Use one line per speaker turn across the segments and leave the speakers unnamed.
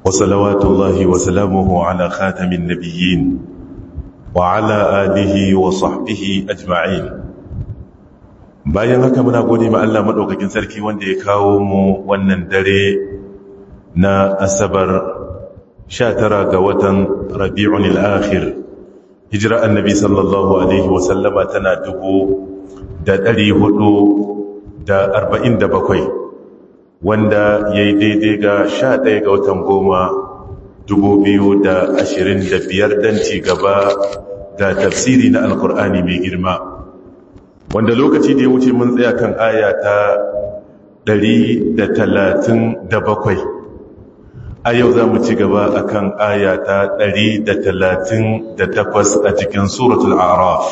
وصلوات الله وسلامه على خاتم النبيين وعلى آله وصحبه أجمعين bayan haka muna gode ma Allah madaukakin sarki wanda ya kawo mu wannan dare na asabar 19 ga watan Rabi'un al-akhir hijira annabi sallallahu alaihi wa sallama tana dubu da ɗari hudu da arba'in da bakwai wanda ya yi daidai ga sha ɗaya ga watan goma dubu biyu da ashirin da biyar don ci gaba da tafsiri na alkur'ani mai girma wanda lokaci da ya wuce mun tsaya kan aya ta ɗari da talatin da bakwai a yau za mu ci gaba a kan aya ta ɗari da talatin da takwas a cikin suratul araf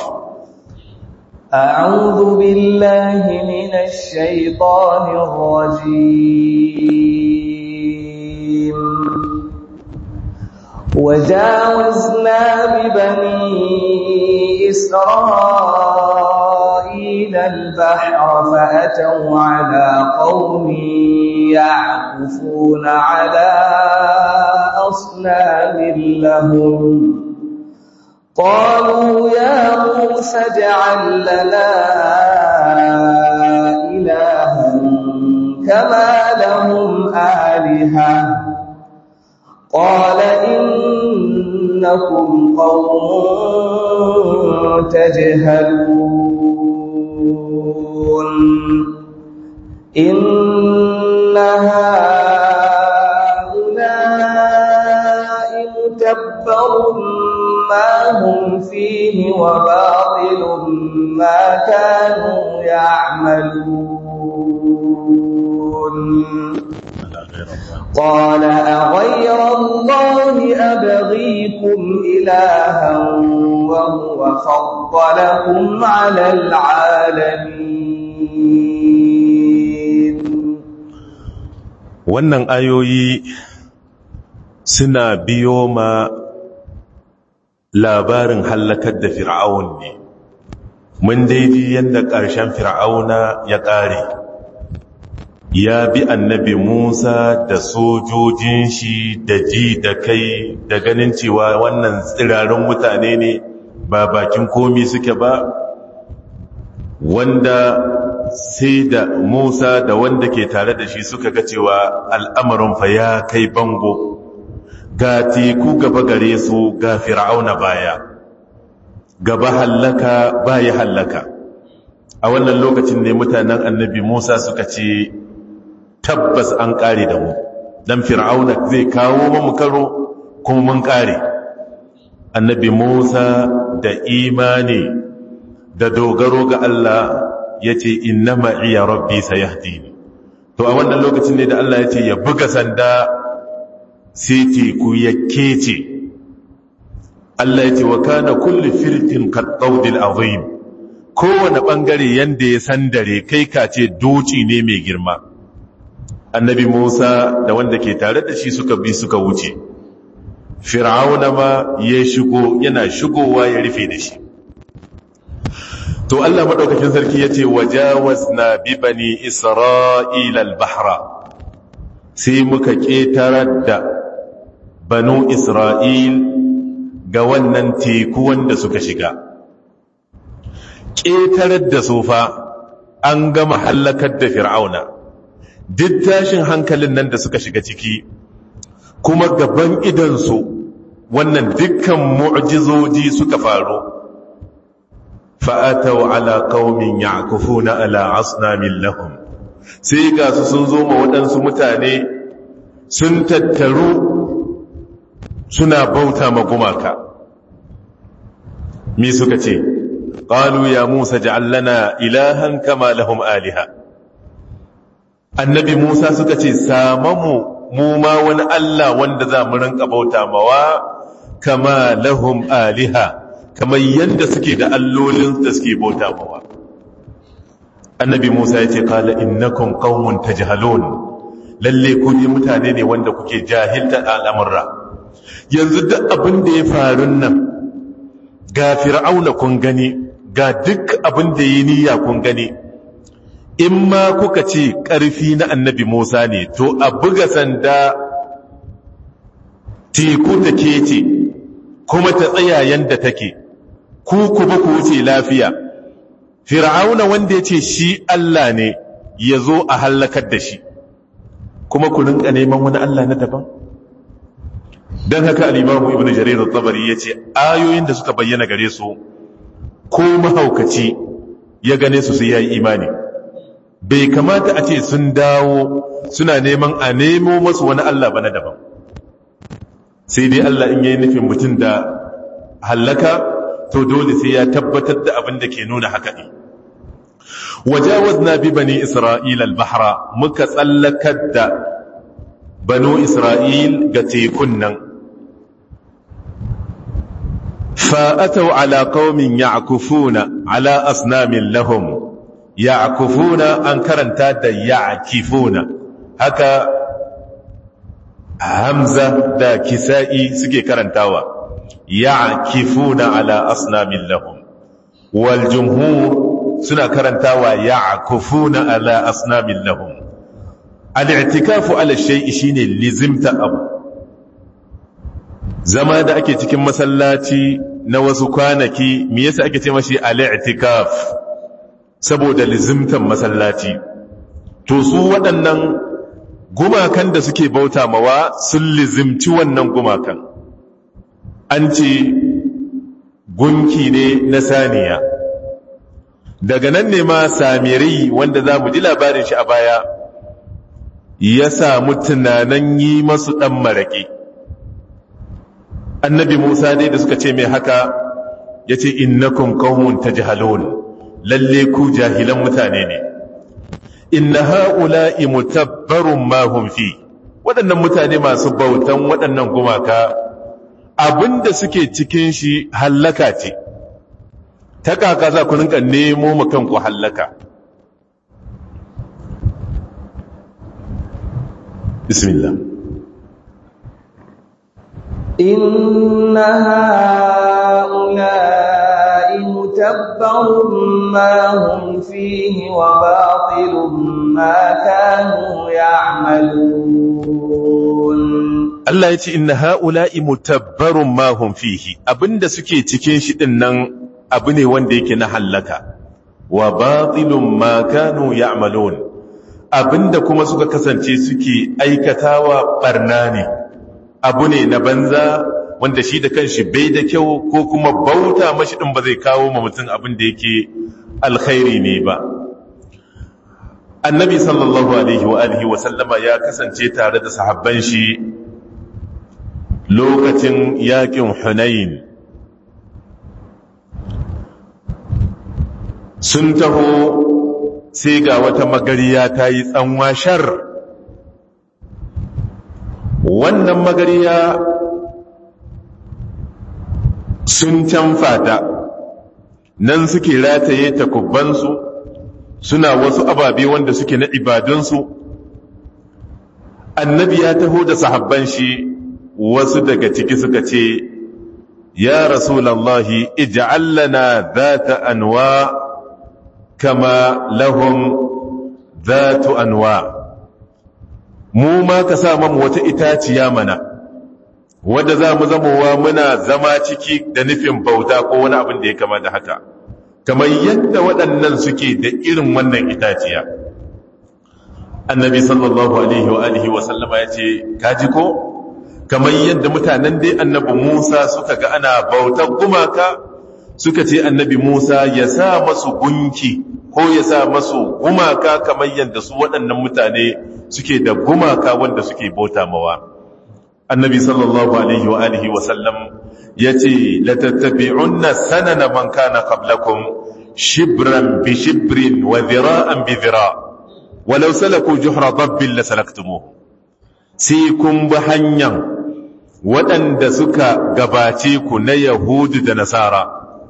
أعوذ بالله من الشيطان الرجيم وجاوزنا ببني إسرائيل البحر فأتوا على قوم يعكفون على أصنام لهم قالوا يا موسى اجعل لنا إلها كما لهم آلهة قال إنكم قوم تجهلون إن هؤلاء متبر ما هم فيه وباطل ما كانوا يعملون قال أغير الله أبغيكم إلها وهو فضلكم على العالمين
wannan ayoyi suna biyo ma labarin hallakar da fir'aun ne mun daidai yadda ƙarshen fir'auna ya ƙare ya bi annabi musa da sojojin shi da ji da kai da ganin cewa wannan tsirarin mutane ne ba bakin komi suke ba wanda sai da musa da wanda ke tare da shi suka ga cewa al'amarin fa ya kai bango ga teku gaba gare su ga fir'auna baya gaba hallaka baya hallaka a wannan lokacin ne mutanen annabi Musa suka ce tabbas an kare da mu dan fir'auna zai kawo mu karo kuma mun kare annabi Musa da imani da dogaro ga Allah yace innama iya rabbi sayahdini to a wannan lokacin ne da Allah yace ya buga sanda sai teku ya kece Allah ya ce wa kana kulli firqin qadawdil azim kowane bangare yanda ya sandare kai ka ce doci ne mai girma annabi Musa da wanda ke tare da shi suka bi suka wuce fir'auna ma ya shigo yana shigowa ya rufe da shi to Allah madaukakin sarki yace wajawazna bi bani isra'ila al-bahra sai muka ƙetarar da banu Isra'il ga wannan teku wanda suka shiga. Ƙetarar da sofa an gama hallakar da fir'auna, duk tashin hankalin nan da suka shiga ciki, kuma gaban idansu wannan dukkan mu'jizoji suka faru. Fa'atau ala ƙaumin ya na ala asnamin lahum. sai ga su sun zo ma waɗansu mutane sun tattaru suna bauta ma gumaka mi suka ce ƙalu ya musa ja'allana ilahan kama lahum aliha annabi musa suka ce samamu mu ma wani allah wanda za mu rinka bauta mawa kama lahum aliha kamar yadda suke da allolin da suke bauta mawa annabi Musa ya ce kala innakum qaumun tajhalun lalle ku ne mutane ne wanda kuke jahilta al'amurra yanzu duk abin da ya faru nan ga fir'auna kun gani ga duk abin da yi niyya kun gani in ma kuka ce ƙarfi na annabi Musa ne to a buga sanda teku ta kece kuma ta tsaya yanda take ku ku ba ku wuce lafiya fir'auna wanda ya ce shi Allah ne ya zo a hallakar da shi kuma ku rinka neman wani Allah na daban don haka alimamu ibn jarir al-tabari ya ce ayoyin da suka bayyana gare su ko mahaukaci ya gane su sai ya yi imani bai kamata a ce sun dawo suna neman a nemo masu wani Allah ba na daban sai dai Allah in yayi nufin mutum da hallaka to dole sai ya tabbatar da abin da ke nuna haka ne wajawazna bi bani isra'ila al-bahra muka tsallakar da banu isra'il ga tekun nan فأتوا على قوم يعكفون على أصنام لهم يعكفون أنكرن تاد يعكفون هكا همزة دا كسائي سكي كرنتاوا يعكفون على أصنام لهم والجمهور سنة كرنتاوا يعكفون على أصنام لهم الاعتكاف على الشيء شيني لزمت أبو zama da ake cikin masallaci na wasu kwanaki me yasa ake ce mashi al-i'tikaf saboda lizimtan masallaci to su waɗannan gumakan da suke bauta mawa sun lizimci wannan gumakan an ce gunki ne na saniya daga nan ne ma samiri wanda za mu ji labarin shi a baya ya samu tunanin yi masu ɗan maraƙi annabi Musa dai da suka ce mai haka ya ce innakum qaumun tajhalun lalle ku jahilan mutane ne inna haula'i mutabbarun ma hum fi waɗannan mutane masu bautan waɗannan gumaka abinda suke cikin shi hallaka ce ta kaka za ku rinka nemo mu kanku hallaka bismillah
إن هؤلاء متبر ما هم فيه وباطل ما كانوا يعملون
Allah ya ce inna ha'ula'i mutabbarun ma hum fihi abinda suke cikin shi din nan abu ne wanda yake na hallaka wa batilun ma kanu ya'malun abinda kuma suka kasance suke aikatawa barna ne abu ne na banza wanda shi da kanshi bai da kyau ko kuma bauta mashi din ba zai kawo ma mutum abin da yake alkhairi ne ba annabi sallallahu alaihi wa alihi wa sallama ya kasance tare da sahabban shi lokacin yakin hunain sun taho sai ga wata magariya ta yi tsanwa shar wannan magariya sun canfa ta nan suke rataye takubbansu suna wasu ababe wanda suke na ibadunsu annabi ya taho da sahabban shi wasu daga ciki suka ce ya rasulallahi ij'al lana dhata anwa kama lahum dhatu anwa mu ma ka sa mamu wata itaciya mana wadda za mu zamowa muna zama ciki da nufin bauta ko wani abin da ya kama da haka kamar yadda waɗannan suke da irin wannan itaciya annabi sallallahu alaihi wa alihi wa sallama ya ce kaji ko kamar yadda mutanen dai annabi musa suka ga ana bautar gumaka suka ce annabi musa ya sa masu gunki ko ya sa masu gumaka kamar yadda su waɗannan mutane suke da gumaka wanda suke bauta mawa annabi sallallahu alaihi wa alihi wa sallam yace la tattabi'unna sanana man kana qablakum shibran bi shibrin wa dhira'an bi dhira' walau salaku juhra dabbin la salaktumuh sai kun bi hanyar waɗanda suka gabace ku na yahudu da nasara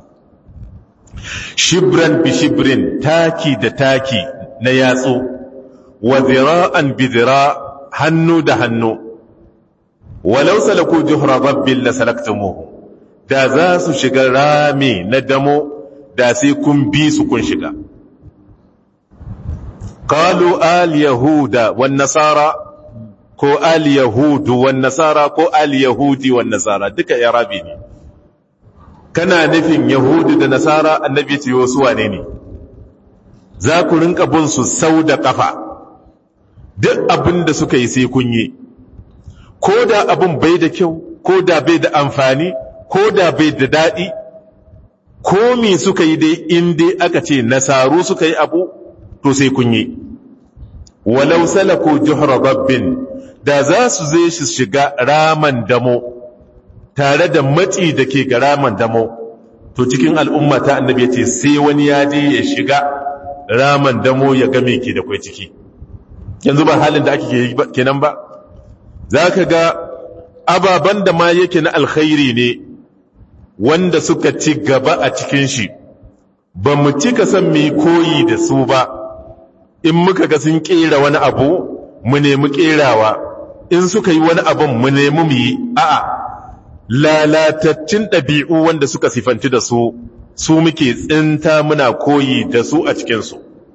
shibran bi shibrin taki da taki na yatsu wa zira'an bi zira hannu da hannu walau salaku juhra rabbin la salaktumuhu da za su shiga rami na damo da sai kun bi su kun shiga qalu al yahuda wan nasara ko ali yahudu wan nasara ko ali yahudi wan nasara duka irabi ne kana nufin yahudu da nasara annabi ce wasu wane ne za ku rinka bin su sau da kafa duk abin da suka yi sai kun yi ko da abin bai da kyau ko da bai da amfani ko da bai da daɗi ko me suka yi dai in dai aka ce nasaru suka yi abu to sai kun yi walau salaku juhra rabbin da za su zai shi shiga raman damo tare da matsi da ke ga raman damo to cikin al'umma ta annabi ce sai wani ya je ya shiga raman damo ya ga me ke da kwai ciki yanzu ba halin da ake kenan ba za ka ga ababen da ma yake na alkhairi ne wanda suka ci gaba a cikin shi ba mu cika san mai koyi da su ba in muka ga sun kera wani abu mu nemi kerawa in suka yi wani abun mu nemi mu yi a'a lalatattun ɗabi'u wanda suka sifanci da su su muke tsinta muna koyi da su a cikinsu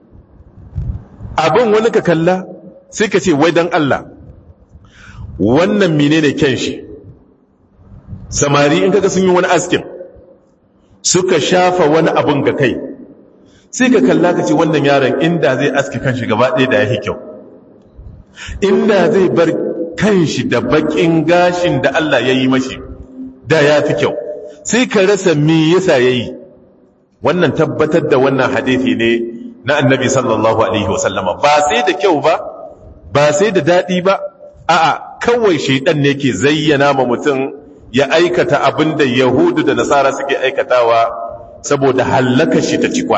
abin wani ka kalla sai ka ce wai don Allah wannan menene kyan shi samari in kaga sun yi wani askin suka shafa wani abun ga kai sai ka kalla ka ce wannan yaron inda zai aski kanshi gaba ɗaya da ya kyau inda zai bar kanshi da bakin gashin da Allah ya yi mashi da ya fi kyau sai ka rasa me yasa ya yi wannan tabbatar da wannan hadithi ne na annabi sallallahu alaihi wasallama ba sai da kyau ba ba sai da daɗi ba a'a kawai shaidan ne ke zayyana ma mutum ya aikata abin da yahudu da nasara suke aikatawa saboda hallaka shi ta cikwa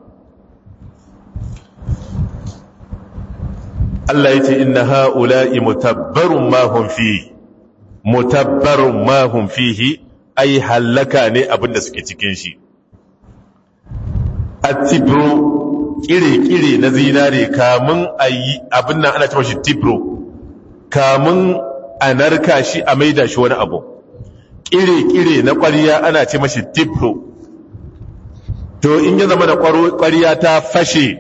Allah ya ce inna ha'ula'i mutabbarun mahun fi mutabbarun mahun fihi ai hallaka ne abin da suke cikin shi attibro kire-kire na zinare kamun a yi abin nan ana cewa shi tibro kamun a narka shi a maida shi wani abu kire-kire na ƙwariya ana ce mashi tibro to in ya zama da ƙwariya ta fashe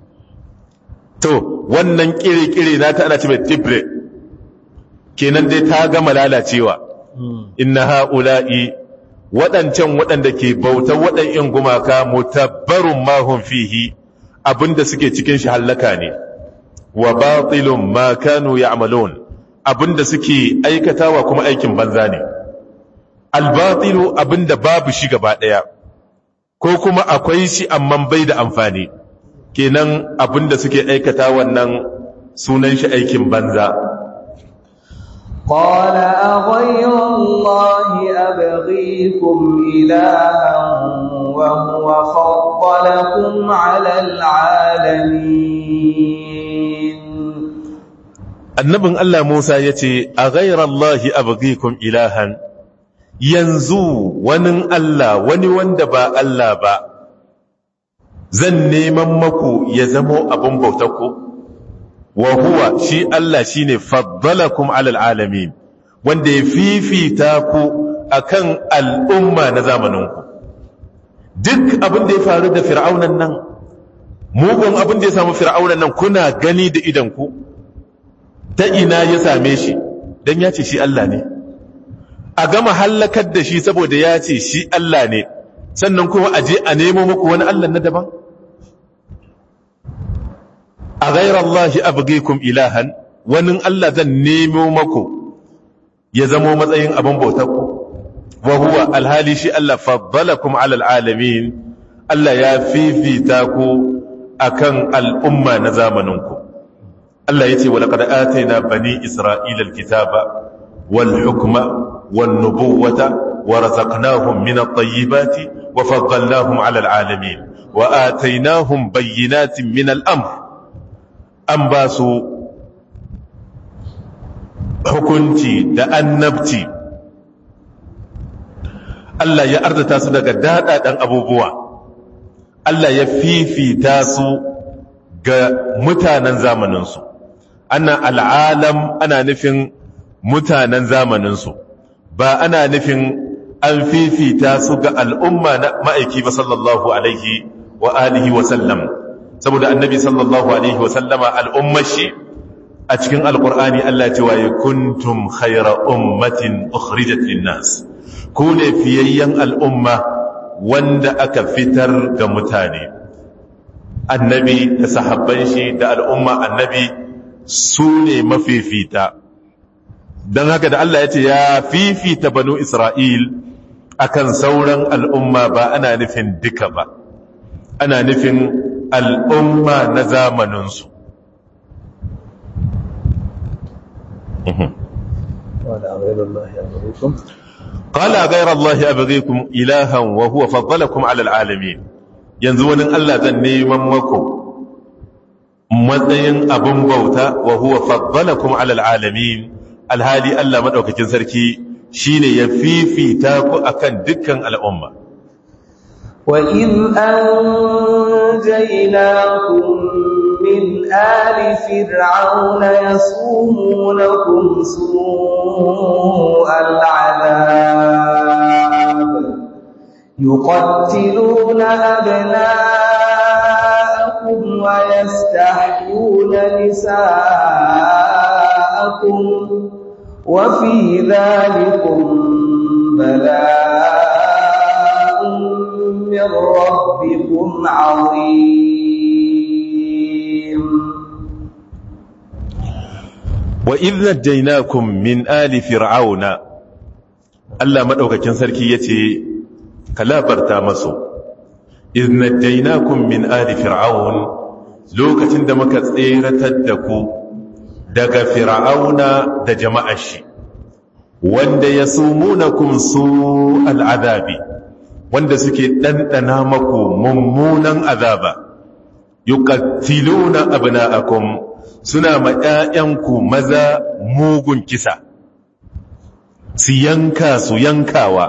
to wannan kire-kire na ta ana ce mai tibre kenan dai ta gama lalacewa inna ha'ula'i waɗancan waɗanda ke bautar waɗannan gumaka mutabbarun mahun fihi abinda suke cikin shi hallaka ne wa batilun ma kanu ya'malun abinda suke aikatawa kuma aikin banza ne albatilu abinda babu shi gaba daya ko kuma akwai shi amma bai da amfani kenan abinda suke aikata wannan sunan shi aikin banza
قال أغير الله أبغيكم إلها وهو فضلكم على العالمين
annabin Allah Musa ya ce a ghairallahi abghikum ilahan yanzu wani Allah wani wanda ba Allah ba zan neman maku ya zamo abin bautarku wa huwa shi Allah shine faddalakum alal alamin wanda ya fifita ku akan al'umma na zamaninku duk abin da ya faru da fir'aunan nan mugun abin da ya samu fir'aunan nan kuna gani da idanku ta ina ya same shi don ya ce shi Allah ne a gama hallakar da shi saboda ya ce shi Allah ne sannan kuma a je a nemo muku wani Allah na daban a ghairar Allah abgikum ilahan wani Allah zan nemo maku ya zamo matsayin abin bautarku wa huwa alhali shi Allah faddalakum alal alamin Allah ya fifita ku akan al'umma na zamaninku Allah ya ce wa laqad atayna bani isra'ila alkitaba wal hukma wan nubuwata wa razaqnahum min at-tayyibati wa faddalnahum 'ala al-'alamin wa ataynahum bayyinatin min al-amr an basu hukunci da annabci Allah ya arzata su daga dadadan abubuwa Allah ya fifita su ga mutanen zamaninsu ana al'alam ana nufin mutanen zamaninsu ba ana nufin an fifita su ga al'umma na ma'aiki ba sallallahu alaihi wa alihi wa sallam saboda annabi sallallahu alaihi wa sallama al'ummar shi a cikin alkur'ani Allah ce waye kuntum khayra ummatin ukhrijat linnas ku ne fiyayyen al'umma wanda aka fitar ga mutane annabi da sahabban shi da al'umma annabi su ne mafifita don haka da Allah ya ce ya fifita banu Isra'il akan sauran al'umma ba ana nufin duka ba ana nufin al'umma na zamaninsu قال غير الله أبغيكم إلها وهو فضلكم على العالمين yanzu wani Allah zan neman mako matsayin abin bauta wa huwa faddalakum alal alamin alhali Allah madaukakin sarki shine ya fifita ku akan dukkan al'umma
wa in anjaynakum min ali fir'auna yasumunakum su'al 'adab يقتلون أبناءكم ويستحيون نساءكم وفي ذلكم بلاء من ربكم عظيم
وإذ نجيناكم من آل فرعون Allah maɗaukakin sarki ya ce, Ka labarta masu, iznajjainakun min ali fir'aun lokacin da muka tseratar da ku daga fir'auna da jama'ar shi, wanda ya sumunakum su al'adabi, wanda suke ɗanɗana maku mummunan azaba, yuqattiluna abna'akum suna ma ‘ya'yanku maza mugun kisa’. su yanka su yankawa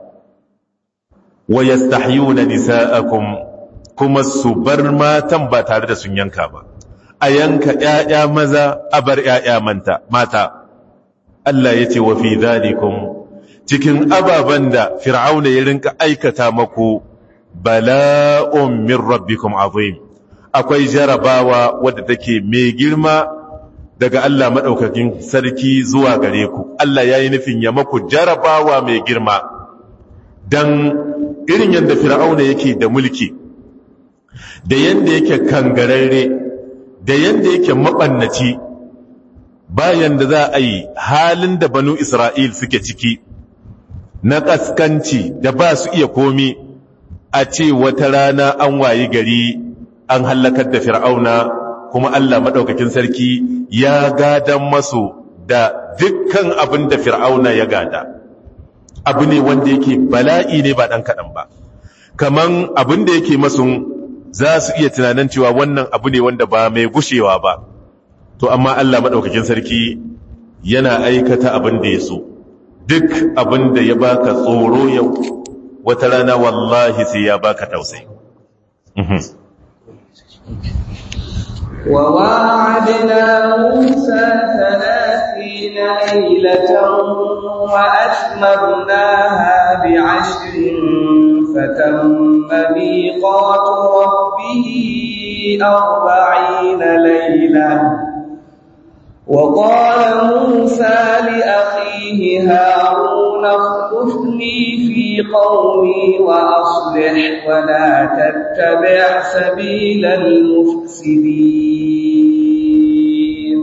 wa yastahyuna nisa'akum kuma su bar matan ba tare da sun yanka ba a yanka ƴaƴa maza a bar ƴaƴa manta mata Allah yace wa fi dhalikum cikin ababan da fir'auna ya rinka aikata maku bala'un min rabbikum azim akwai jarabawa wadda take mai girma daga Allah maɗaukakin sarki zuwa gare ku Allah ya yi nufin ya maku jarabawa mai girma don irin yadda fir'auna yake da mulki da yadda yake kangararre da yadda yake maɓannaci bayan da za a yi halin da banu Isra'il suke ciki na ƙaskanci da ba su iya komi a ce wata rana an wayi gari an hallakar da fir'auna kuma Allah maɗaukakin sarki ya gadan masu da dukkan abin da fir'auna ya gada abu ne wanda yake bala'i ne ba ɗan kaɗan ba kaman abin da yake masu za su iya tunanin cewa wannan abu ne wanda ba mai gushewa ba to amma Allah maɗaukakin sarki yana aikata abin da ya so duk abin da ya baka tsoro yau wata rana wallahi sai ya baka tausayi
وواعدنا موسى ثلاثين ليلة وأتممناها بعشر فتم ميقات ربه أربعين ليلة وقال موسى لأخيه هارون اخلفني في قومي وأصلح ولا تتبع سبيل المفسدين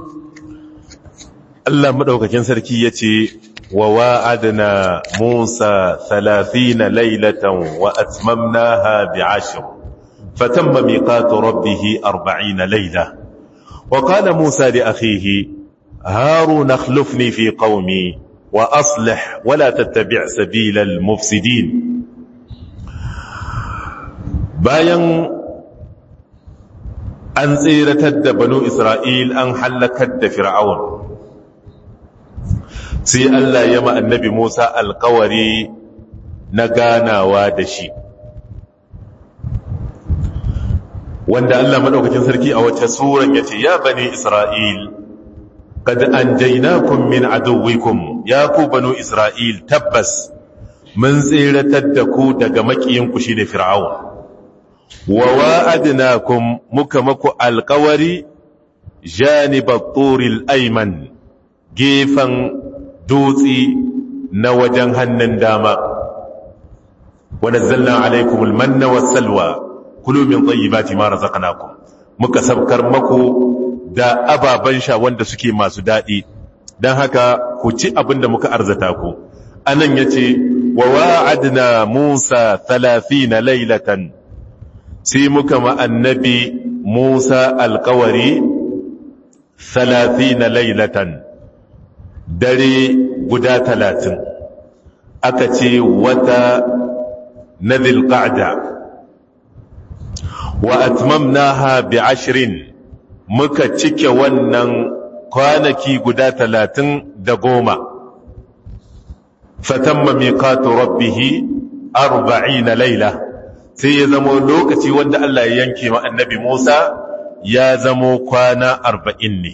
Allah madaukakin sarki yace wa wa'adna Musa 30 laylatan wa atmamnaha bi'ashr fatamma miqatu rabbih 40 layla wa qala Musa li akhihi Harun akhlifni fi qaumi wa aslih wa la tattabi' sabila al-mufsidin bayan an tsiratar da banu Isra'il an halakar da Fir'aun sai Allah ya ma annabi Musa alkawari na ganawa da shi wanda Allah madaukakin sarki a wace suran yace ya bani Isra'il qad anjaynakum min aduwwikum ya ku banu Isra'il tabbas mun tsiratar da ku daga makiyinku shine Fir'aun wa wa'adnakum muka maku alkawari janibat turil ayman gefan dutsi na wajen hannun dama wa nazzalna alaykum almanna wassalwa kulu min tayyibati ma razaqnakum muka sabkar maku da ababan sha wanda suke masu dadi dan haka ku ci abin da muka arzata ku anan yace wa wa'adna Musa 30 laylatan sai muka ma annabi Musa alƙawari 30 laylatan dare guda 30 aka ce wata na dhilqa'da wa atmamnaha bi ashrin muka cike wannan kwanaki guda talatin da goma fatamma miqatu rabbihi arba'ina laila sai ya zamo lokaci wanda Allah ya yanke ma annabi Musa ya zamo kwana arba'in ne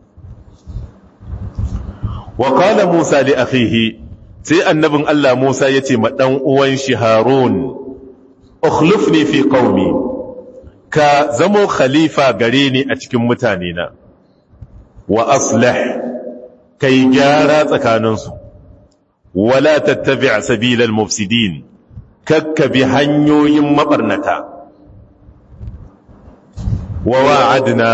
wa qala Musa li akhihi sai annabin Allah Musa ya ce ma dan uwan shi Harun ukhlifni fi qaumi ka zamo khalifa gare ni a cikin mutane na wa aslih kai gyara tsakaninsu wala tattabi' sabilal mufsidin kakka bi hanyoyin mabarnata wa wa'adna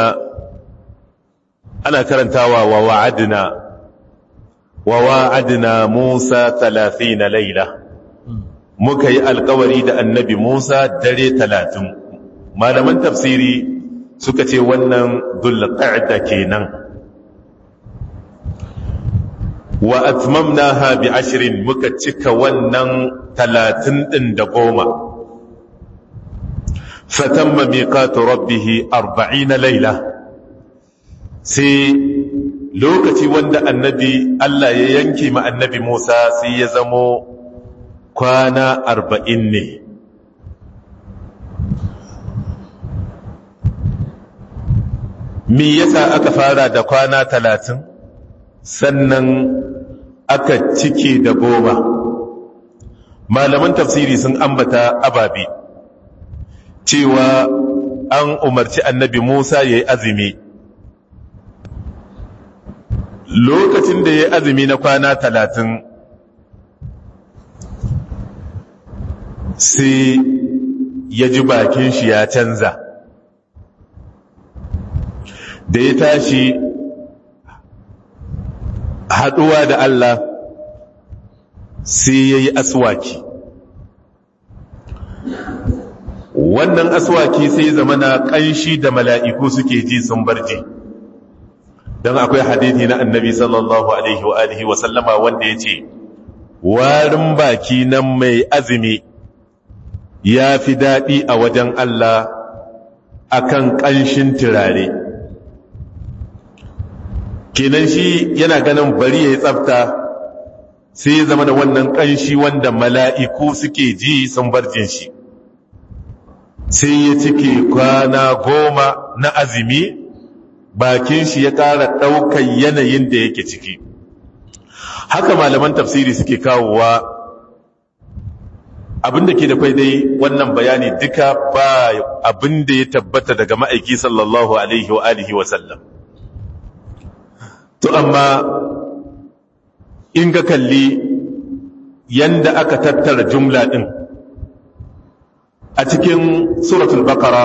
ana karantawa wa wa'adna wa wa'adna Musa 30 laila muka yi alkawari da annabi Musa dare 30 malaman tafsiri suka ce wannan dhulqa'da kenan wa atmamnaha bi ashrin muka cika wannan talatin din da goma fatamma miqatu rabbih 40 layla sai lokaci wanda annabi Allah ya yanke ma annabi Musa sai ya zamo kwana 40 ne me yasa aka fara da kwana talatin sannan aka cike da goma malaman tafsiri sun ambata ababi cewa an umarci annabi musa ya yi azumi lokacin da ya yi azumi na kwana talatin sai ya ji bakin shi ya canza da ya tashi haɗuwa da Allah sai ya yi aswaki wannan aswaki sai zama na ƙanshi da mala'iku suke ji sun barje don akwai hadithi na annabi sallallahu alaihi wa alihi wa sallama wanda ya ce warin baki nan mai azumi ya fi daɗi a wajen Allah akan ƙanshin turare kenan shi yana ganin bari ya yi tsafta sai ya zama da wannan ƙanshi wanda mala'iku suke ji sun barjin shi sai ya cike kwana goma na azumi bakin shi ya ƙara ɗaukar yanayin da yake ciki haka malaman tafsiri suke kawowa abinda ke da kwai dai wannan bayani duka ba abinda ya tabbata daga ma'aiki sallallahu alaihi wa alihi wa sallam to amma in ga kalli yanda aka tattara jumla ɗin a cikin suratul baqara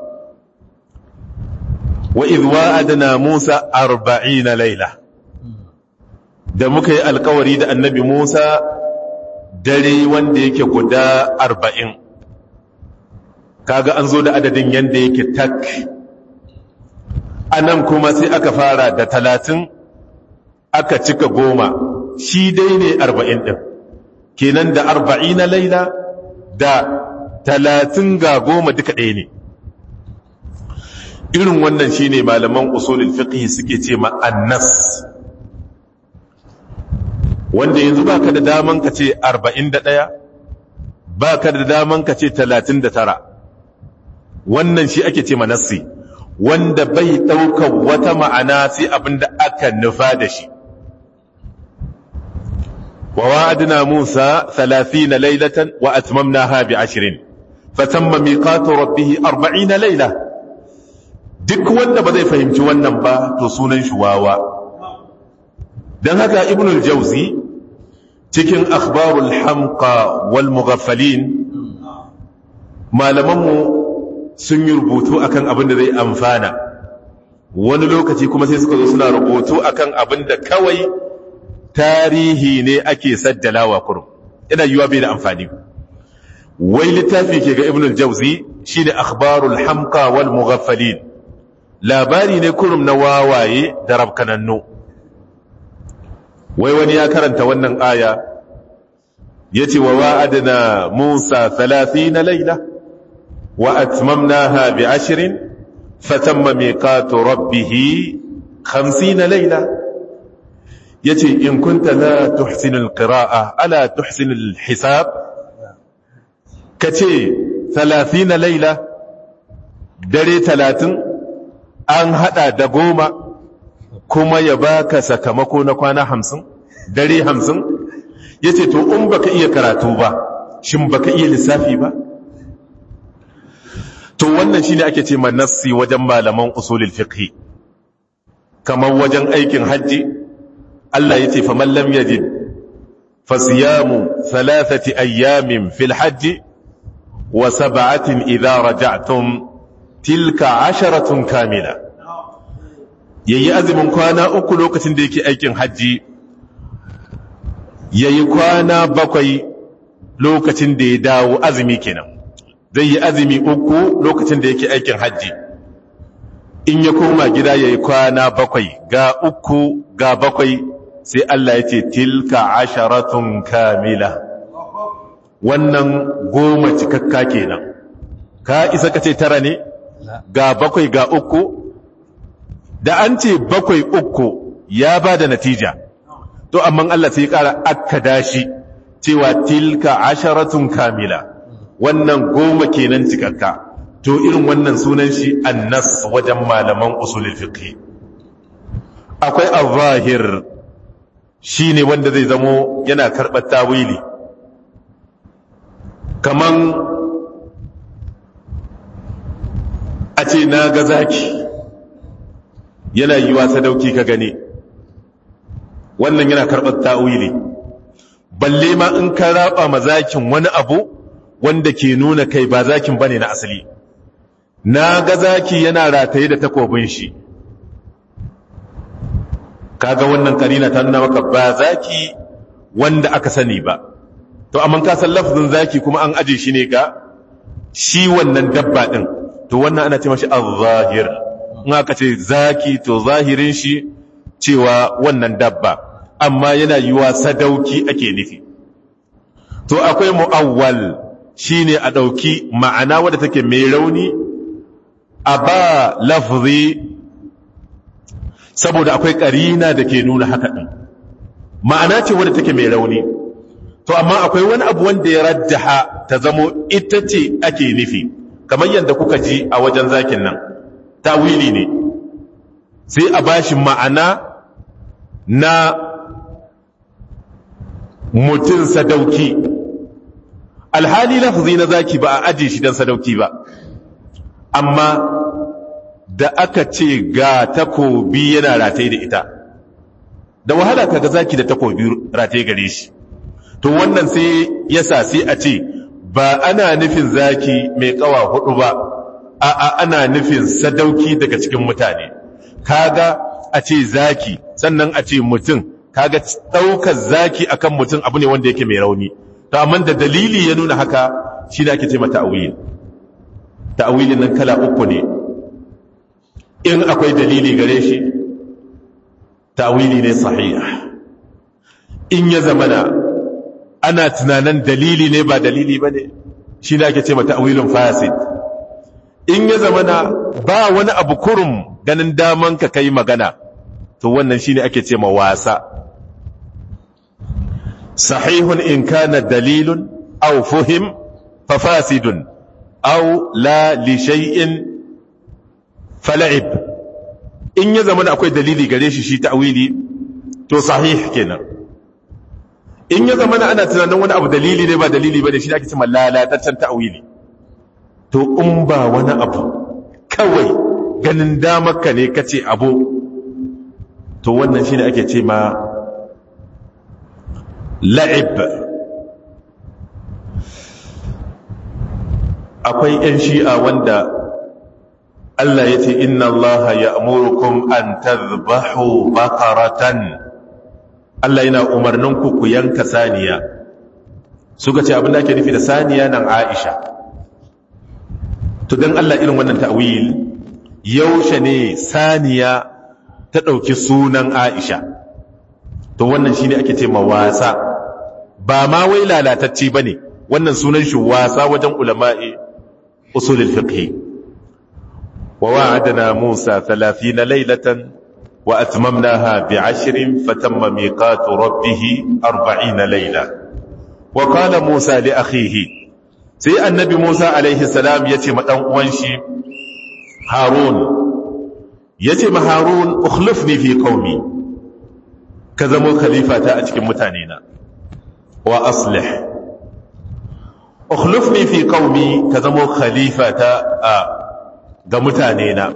wa idh wa'adna musa 40 laila da muka yi alkawari da annabi musa dare wanda yake guda 40 kaga an zo da adadin yanda yake tak anan kuma sai aka fara da talatin aka cika goma shi dai ne arba'in ɗin kenan da arba'in na laila da talatin ga goma duka ɗaya ne irin wannan shi ne malaman usulul fiqh suke ce ma'annas wanda yanzu ba ka da daman ka ce arba'in da ɗaya ba ka da daman ka ce talatin da tara wannan shi ake ce manassi wanda bai ɗaukar wata ma'ana sai abin da aka nufa da shi ووعدنا موسى ثلاثين ليلة وأتممناها بعشرين فتم ميقات ربه أربعين ليلة duk wanda ba zai fahimci wannan ba to sunan shi wawa don haka ibn al-jauzi cikin akhbarul hamqa wal mughaffalin malamanmu sun yi rubutu akan abin da zai amfana wani lokaci kuma sai suka zo suna rubutu akan abin da kawai tarihi ne ake saddalawa kurum ina yiwa bai da amfani wai littafi ke ga ibn al-jauzi shine akhbarul hamqa wal mughaffalin labari ne kurum na wawaye da rabkanannu wai wani ya karanta wannan aya yace wa wa'adna Musa 30 layla wa atmamnaha bi 'ashrin fatamma miqatu rabbih 50 layla yace in kunta la tuhsinu al-qira'a ala tuhsinu al-hisab kace 30 layla dare 30 an hada da goma kuma ya baka sakamako na kwana hamsin dare hamsin ya ce to in baka iya karatu ba shin baka iya lissafi ba to wannan shine ake ce manassi wajen malaman usulul fiqh kamar wajen aikin hajji Allah yace faman lam yajid fasiyamu thalathati ayyamin fil hajji wa sab'atin idha raja'tum tilka asharatun kamila yayi azumin kwana uku lokacin da yake aikin hajji yayi kwana bakwai lokacin da ya dawo azumi kenan zai yi azumi uku lokacin da yake aikin hajji in ya koma gida yayi kwana bakwai ga uku ga bakwai sai Allah ya ce tilka asharatun kamila wannan goma cikakka kenan ka isa ka ce tara ne ga bakwai ga uku da an ce bakwai uku ya ba da natija to amma Allah sai ya ƙara akkada shi cewa tilka asharatun kamila wannan goma kenan cikakka to irin wannan sunan shi annas wajen malaman usulul fiqh akwai al-zahir shine wanda zai zamo yana karɓar tawili kaman a ce na ga zaki yana yi wa sadauki ka gani wannan yana karɓar ta'wili balle ma in ka raba ma zakin wani abu wanda ke nuna kai ba zakin bane na asali na ga zaki yana rataye da takobin shi kaga wannan karina ta nuna maka ba zaki wanda aka sani ba to amma ka san lafzin zaki kuma an aje shi ne ga shi wannan dabba din to wannan ana ce mashi az-zahir in aka ce zaki to zahirin shi cewa wannan dabba amma yana yiwa sadauki ake nufi to akwai mu'awwal shine a dauki ma'ana wadda take mai rauni a ba lafzi saboda akwai karina da ke nuna haka din ma'ana ce wadda take mai rauni to amma akwai wani abu wanda ya raddaha ta zamo ita ce ake nufi kamar yadda kuka ji a wajen zakin nan tawili ne sai a bashi ma'ana na mutum sadauki alhali lafzi na zaki ba a aje shi don sadauki ba amma da aka ce ga takobi yana rataye da ita da wahala kaga zaki da takobi rataye gare shi to wannan sai yasa sai a ce ba ana nufin zaki mai kawa hudu ba a'a ana nufin sadauki daga cikin mutane kaga a ce zaki sannan a ce mutum kaga daukar zaki akan mutum abu ne wanda yake mai rauni to amma da dalili ya nuna haka shi ne ake ce mata ta'wil ta'wilin nan kala uku ne in akwai dalili gare shi ta'wili ne sahih in ya zamana ana tunanin dalili ne ba dalili bane shi ne ake ce mata ta'wilun fasid in ya zamana ba wani abu kurum ganin daman ka kai magana to wannan shine ake ce ma wasa sahihun in kana dalilun aw fuhim fa fasidun aw la li shay'in fal'ib in ya zamana akwai dalili gare shi shi ta'wili to sahih kenan in ya zamana ana tunanin wani abu dalili ne ba dalili bane shi ake ce ma lalataccen ta'wili to in ba wani abu kawai ganin damarka ne kace abu to wannan shine ake ce ma la'ib akwai 'yan shi'a wanda Allah ya ce inna Allah ya amurukum an tazbahu bakaratan Allah yana umarninku ku yanka saniya suka ce abin da ake nufi da saniya nan Aisha to dan Allah irin wannan ta'wil yaushe ne saniya ta ɗauki sunan Aisha to wannan shine ake ce ma wasa ba ma wai lalatacce bane wannan sunan shi wasa wajen ulama'i usulul fiqh wa wa'adna Musa 30 laylatan wa atmamnaha bi'ashrin fatamma miqatu rabbih 40 layla wa qala Musa li akhihi sai annabi Musa alaihi salam yace ma dan uwan shi Harun yace ma Harun ukhlifni fi qaumi ka zamo khalifata a cikin mutane na wa aslih ukhlifni fi qaumi ka zamo khalifata a ga mutane na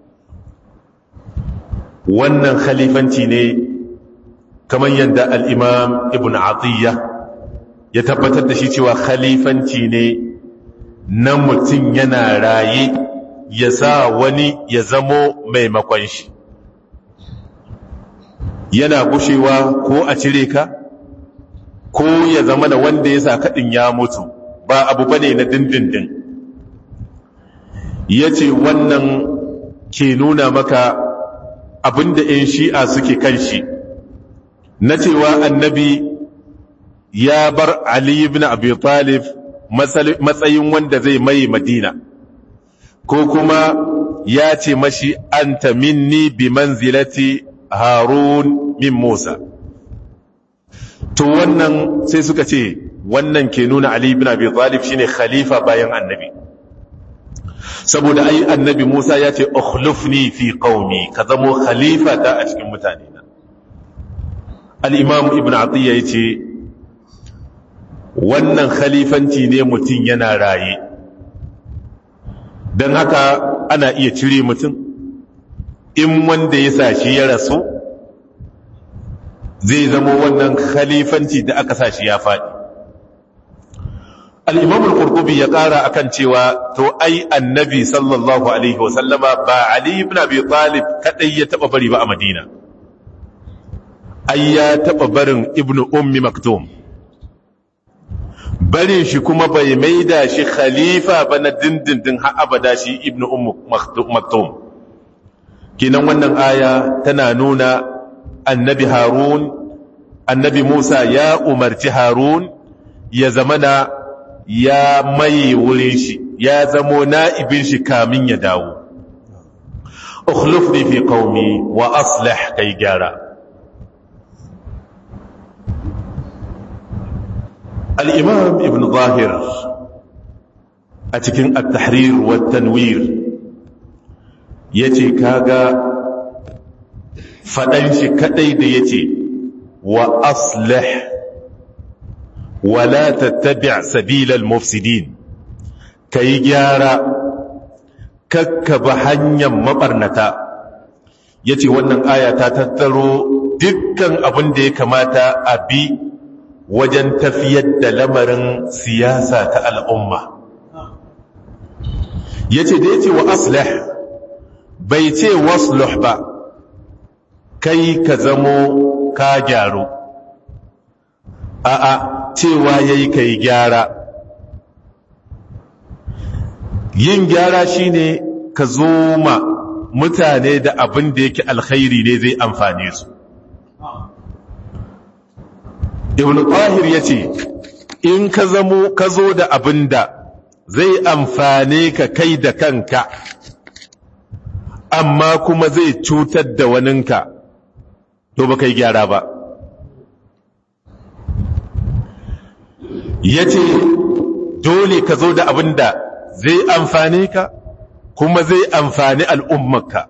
wannan khalifanci ne kamar yadda al-imam ibn atiyya ya tabbatar da shi cewa khalifanci ne na mutum yana raye ya sa wani ya zamo maimakon shi yana gushewa ko a cire ka ko ya zama da wanda ya sa kaɗin ya mutu ba abu ba ne na dindindin ya ce wannan ke nuna maka abinda 'yan shi'a suke kan shi na cewa annabi ya bar Ali ibn Abi Talib matsayin wanda zai mai Madina ko kuma ya ce mashi anta minni bi manzilati Harun min Musa to wannan sai suka ce wannan ke nuna Ali ibn Abi Talib shine khalifa bayan annabi saboda ai annabi Musa ya ce ukhlifni fi qaumi ka zamo khalifa ta a cikin mutane na al-imam ibn Atiyya yace wannan khalifanci ne mutum yana raye don haka ana iya cire mutum in wanda ya sashi ya rasu zai zama wannan khalifanci da aka sashi ya faɗi al'imamul ƙurƙubi ya ƙara akan cewa to ai annabi sallallahu alaihi wasallama ba ali ibn abi talib kaɗai ya taɓa bari ba a madina ai ya taɓa barin ibn ummi maktum barin shi kuma bai maida shi khalifa ba na dindindin har abada shi ibn ummu maktum kinan wannan aya tana nuna annabi harun annabi musa ya umarci harun ya zamana ya mai wurin shi ya zamo na'ibin shi kamin ya dawo ukhlifni fi qaumi wa aslih kai gyara الإمام ابن ظاهر أتكن التحرير والتنوير يتي كاغا فدنش كديد يتي وأصلح ولا تتبع سبيل المفسدين كي جارا ككب حنيا مبرنتا يتي wannan aya ta tattaro dukkan abin da ya kamata a bi wajen tafiyar da lamarin siyasa ta al'umma. Ya ce da ya ce wa aslih bai ce wasluh ba, kai ka zamo ka gyaru, a'a cewa ya yi ka yi gyara. Yin gyara shi ne ka zo ma mutane da abin da yake alkhairi ne zai amfane su. ibn tahir ya ce in ka zamo ka zo da abin da zai amfane ka kai da kanka amma kuma zai cutar da waninka to ba kai gyara ba ya ce dole ka zo da abin da zai amfane ka kuma zai amfani al'ummarka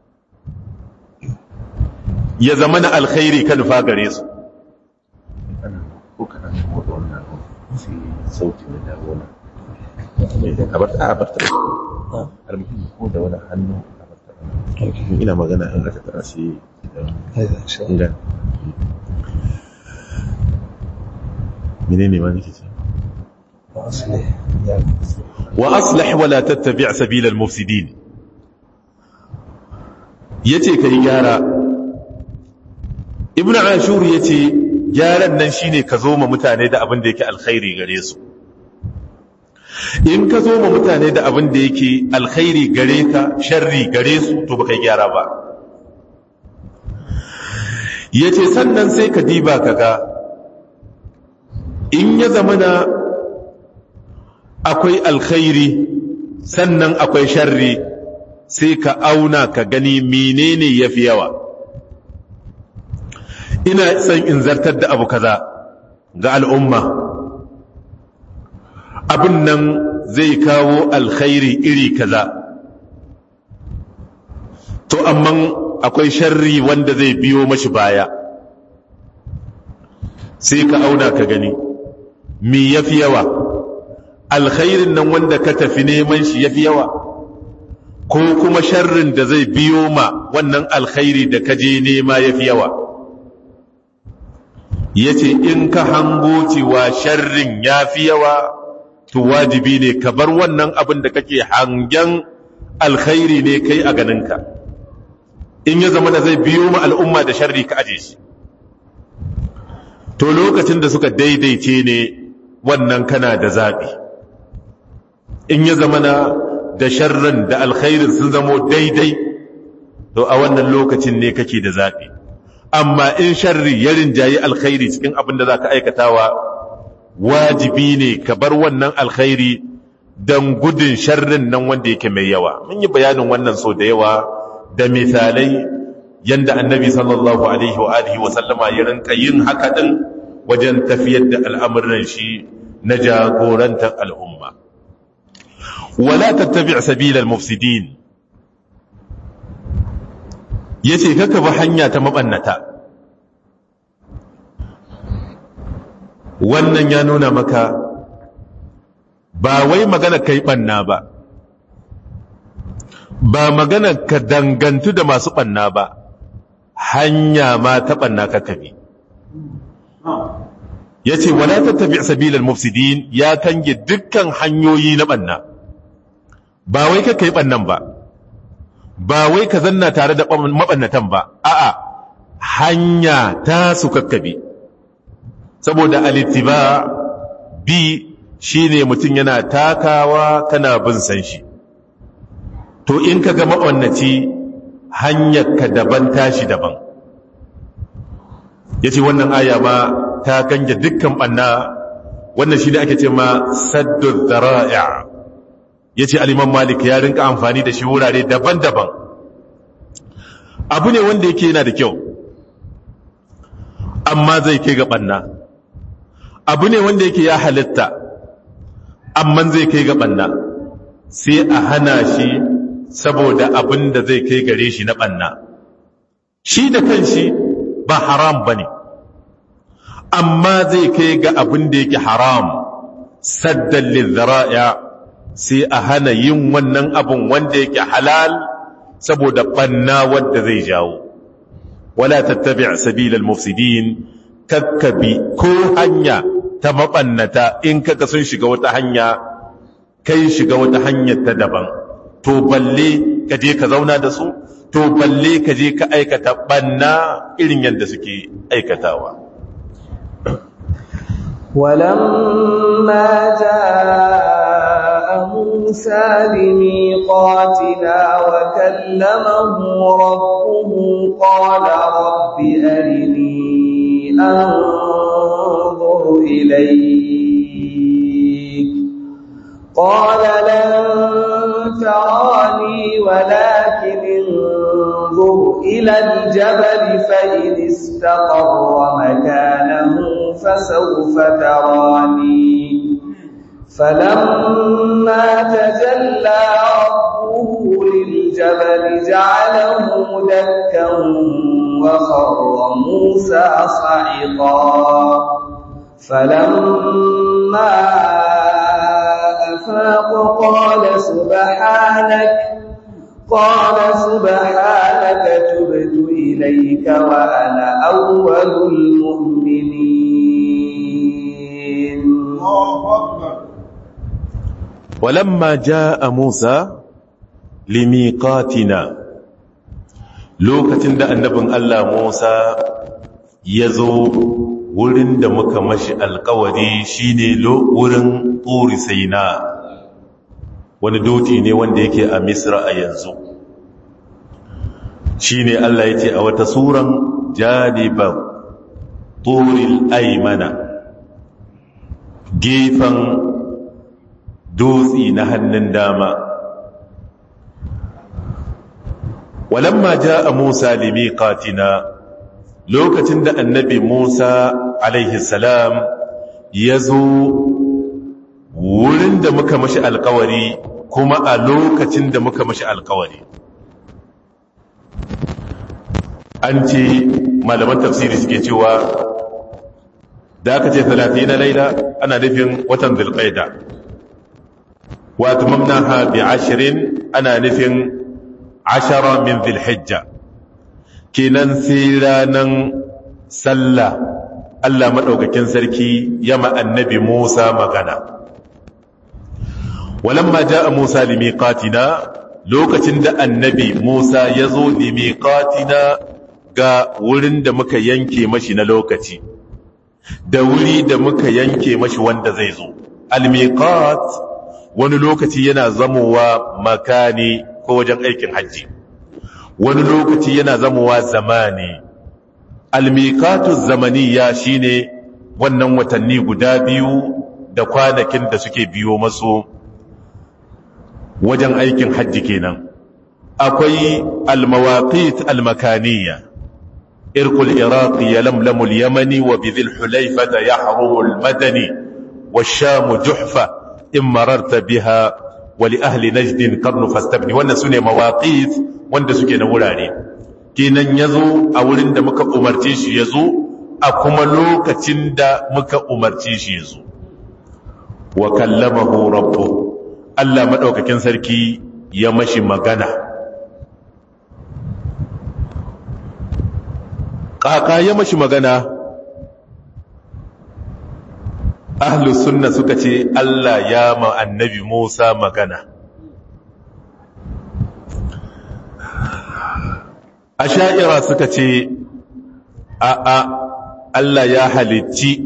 ya zama na alkhairi ka nufa gare su
ko kana shigo da wannan sai sauti da dawo na mai da kabar ta bar ta almuhimmi ko da wani hannu a bar ina magana in aka tara shi ingan menene ma nake ce
wa aslih wala tattabi' sabila al-mufsidin yace kai gyara ibnu ashur yace gyaran nan shine ka zo ma mutane da abin da yake alkhairi gare su in ka zo ma mutane da abin da yake alkhairi gare ka sharri gare su to baka gyara ba yace sannan sai ka diba kaga in ya zamana akwai alkhairi sannan akwai sharri sai ka auna ka gani menene yafi yawa ina son in zartar da abu kaza ga al'umma abin nan zai kawo alkhairi iri kaza to amma akwai sharri wanda zai biyo mashi baya sai ka auna ka gani mi yafi yawa alkhairin nan wanda ka tafi neman shi yafi yawa ko kuma sharrin da zai biyo ma wannan alkhairi da ka je nema yafi yawa yace in ka hango cewa sharrin yafi yawa to wajibi ne ka bar wannan abin da kake hangen alkhairi ne kai a ganinka in ya zama da zai biyo ma al'umma da sharri ka aje shi to lokacin da suka daidaice ne wannan kana da zaɓi in ya zama na da sharrin da alkhairin sun zamo daidai to a wannan lokacin ne kake da zaɓi amma in sharri ya rinjayi alkhairi cikin abin da za ka aikatawa wajibi ne ka bar wannan alkhairi don gudun sharrin nan wanda yake mai yawa mun yi bayanin wannan so da yawa da misalai yanda annabi sallallahu alaihi wa alihi wa sallama ya rinka yin haka din wajen tafiyar da al'amuran shi na jagorantar al'umma wala tattabi' sabilal mufsidin yace kaka ba hanya ta mabannata wannan ya nuna maka ba wai magana kai banna ba ba magana ka dangantu da masu banna ba hanya ma ta banna ka kabi ya ce wala tattabi sabilal mufsidin ya kange dukkan hanyoyi na banna ba wai ka kai bannan ba ba wai ka zanna tare da mabannatan ba a'a hanya ta su kakkabi saboda alittiba bi shine mutum yana takawa kana bin san shi to in ka ga maɓannaci hanyar ka daban tashi daban ya ce wannan aya ma ta ganje dukkan ɓanna wannan shi ne ake ce ma saddu zara'a ya ce aliman malik ya rinka amfani da shi wurare daban-daban abu ne wanda yake yana da kyau amma zai kai ga ɓanna abu ne wanda yake ya halitta amma zai kai ga ɓanna sai a hana shi saboda abin da zai kai gare shi na ɓanna shi da kanshi ba haram ba ne amma zai kai ga abin da yake haram saddan lizara'a sai a hana yin wannan abin wanda yake halal saboda ɓanna wadda zai jawo wala tattabi sabilal mufsidin kakkabi ko hanya ta maɓannata in kaka sun shiga wata hanya kai shiga wata hanyar ta daban to balle ka je ka zauna da su to balle ka je ka aikata ɓanna irin yadda suke aikatawa
ولما جاء موسى لميقاتنا وكلمه ربه قال رب أرني أنظر إليك قال لن تراني ولكن انظر إلى الجبل فإن استقر مكانه فسوف تراني فلما تجلى ربه للجبل جعله دكا وخر موسى صعقا فلما أفاق قال سبحانك قال سبحانك تبت إليك وأنا أول المؤمنين
ولما جاء موسى لميقاتنا lokacin da annabin Allah Musa ya zo wurin da muka mashi alkawari shine wurin turi saina wani doti ne wanda yake a misra a yanzu shine Allah ya ce a wata suran janibar turil aimana gefen dutsi na hannun dama walamma a Musa limiqatina lokacin da annabi Musa alaihi salam ya zo wurin da muka mashi alkawari kuma a lokacin da muka mashi alkawari an ce malaman tafsiri suke cewa da aka ce 30 na laila ana nufin watan zulqaida wa atmamnaha bi 20 ana nufin ashara min zulhijja kenan sai ranan sallah Allah madaukakin sarki yama annabi Musa magana walamma jaa Musa limiqatina lokacin da annabi Musa ya zo limiqatina ga wurin da muka yanke mashi na lokaci da wuri da muka yanke mashi wanda zai zo almiqat wani lokaci yana zamowa makani ko wajen aikin hajji wani lokaci yana zamowa zamani almiqatu zamaniya shine wannan watanni guda biyu da kwanakin da suke biyo masu wajen aikin hajji kenan akwai almawaqit almakaniya irqul iraqi yalamlamu alyamani wa bidhil hulayfa yahrumu almadani والشام جحفة إن مررت بها ولأهل نجد قرن فاستبني wannan sune mawaqit wanda suke na wurare kenan yazo a wurin da muka umarce shi yazo a kuma lokacin da muka umarce shi yazo wa kallamahu rabbuhu Allah maɗaukakin sarki ya mashi magana. Ƙaƙa ya mashi magana, Ahlus sunna suka ce Allah ya ma annabi Musa magana. A sha'ira suka ce, A'a, Allah ya halicci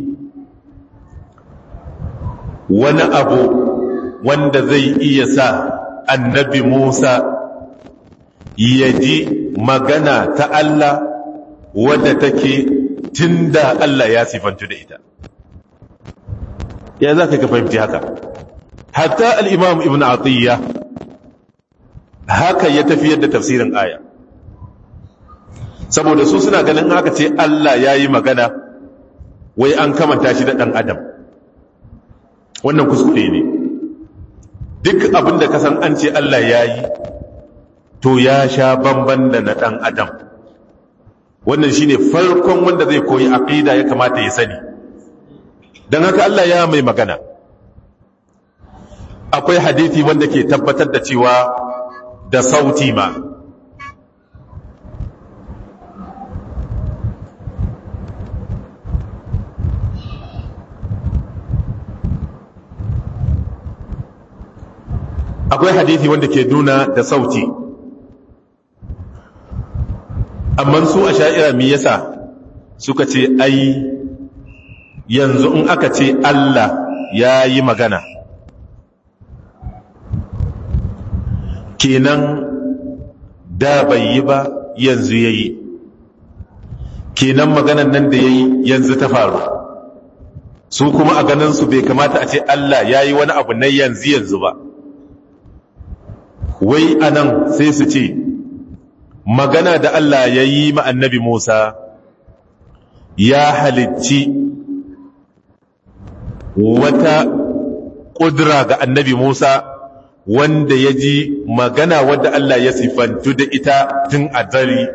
wani abu wanda zai iya sa annabi Musa ya ji magana ta Allah wadda take tunda Allah ya sifantu da ita. Ya za ka fahimci haka? Hatta al'imam Ibn Atiyya haka ya tafiyar da tafsirin aya. Saboda su suna ganin haka ce Allah ya yi magana, wai an kamanta shi da ɗan Adam. Wannan kuskure ne. duk abin da kasan an ce Allah ya yi to ya sha bamban da na ɗan adam wannan shi ne farkon wanda zai koyi aƙida ya kamata ya sani don haka Allah ya mai magana akwai hadithi wanda ke tabbatar da cewa da sauti ma akwai hadithi wanda ke nuna da sauti amma su a sha'ira mi yasa suka ce ai yanzu in aka ce Allah ya yi magana kenan da bai yi ba yanzu ya yi kenan maganan nan da ya yi yanzu ta faru su kuma a ganin su bai kamata a ce Allah ya yi wani abu na yanzu yanzu ba wai anan sai su ce magana da Allah ya yi ma annabi Musa ya halicci wata ƙudura ga annabi Musa wanda ya ji magana wadda Allah ya sifantu da ita tun a zari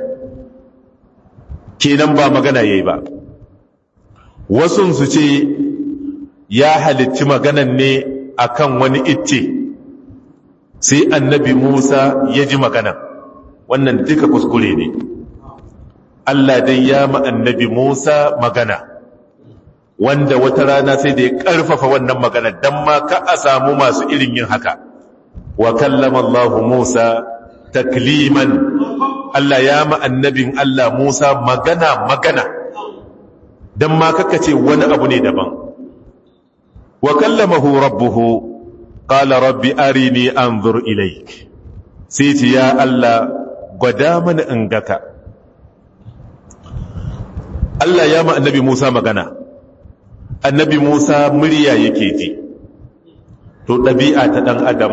kenan ba magana ya yi ba wasu su ce ya halicci maganan ne akan wani icce sai annabi Musa ya ji magana wannan duka kuskure ne Allah dai ya ma annabi Musa magana wanda wata rana sai da ya ƙarfafa wannan magana don ma ka a samu masu irin yin haka wa kallama Allah Musa takliman Allah ya ma annabin Allah Musa magana magana don ma kaka ce wani abu ne daban wa kallamahu rabbuhu qala rabbi arini anzur ilaik sai ce ya Allah gwada mana in gaka Allah ya ma annabi Musa magana annabi Musa murya yake ji to ɗabi'a ta ɗan adam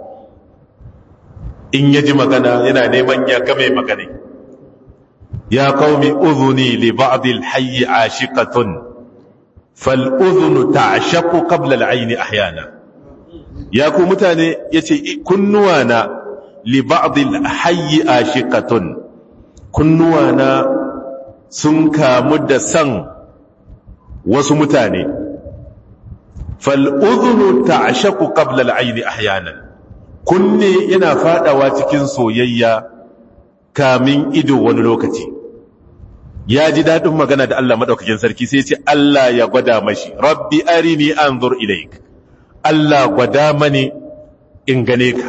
in ya ji magana yana neman ya game magana ya qaumi udhuni li ba'd al-hayy ashiqatun fal udhunu ta'shaqu qabla al-ayn ahyana ya ku mutane yace kunnuwana li ba'd al-hayy ashiqatun kunnuwana sun kamu da san wasu mutane fal'uzunu ta ashaku ƙablal aini ahyanan kunne yana fadawa cikin soyayya kamin ido wani lokaci ya ji daɗin magana da Allah maɗaukakin sarki sai ce Allah ya gwada mashi rabbi arini anzur ilaik Allah gwada mani in gane ka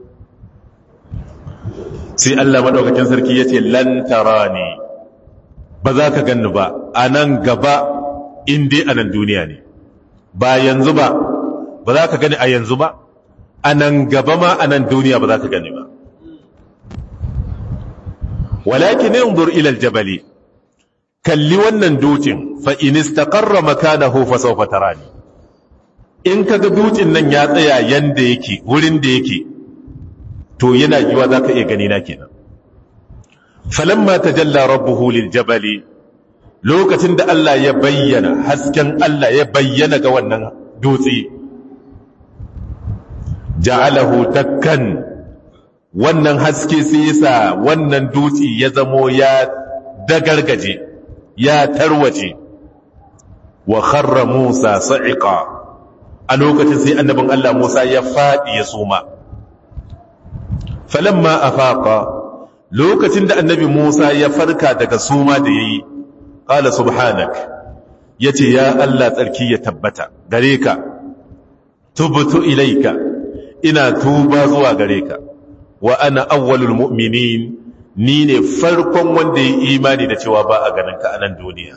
sai Allah maɗaukakin sarki ya ce lantarani ba za ka ganni ba a nan gaba in dai a nan duniya ne ba yanzu ba ba za ka gani a yanzu ba a nan gaba ma a nan duniya ba za ka gani ba walakin yanzur ila aljabali kalli wannan dutsen fa in istaqarra makanahu fa sawfa tarani in kaga dutsen nan ya tsaya yanda yake wurin da yake to yana yiwa zaka iya gani na kenan falamma tajalla rabbuhu liljabali lokacin da Allah ya bayyana hasken Allah ya bayyana ga wannan dutse ja'alahu dakkan wannan haske sai yasa wannan dutse ya zamo ya dagargaje ya tarwace wa kharra Musa sa'iqa a lokacin sai annabin Allah Musa ya fadi ya suma falamma afaqa lokacin da annabi Musa ya farka daga suma da yayi qala subhanak yace ya Allah tsarki ya tabbata gare ka tubtu ilaika ina tuba zuwa gare ka wa ana awwalul mu'minin ni ne farkon wanda ya imani da cewa ba a ganin ka a nan duniya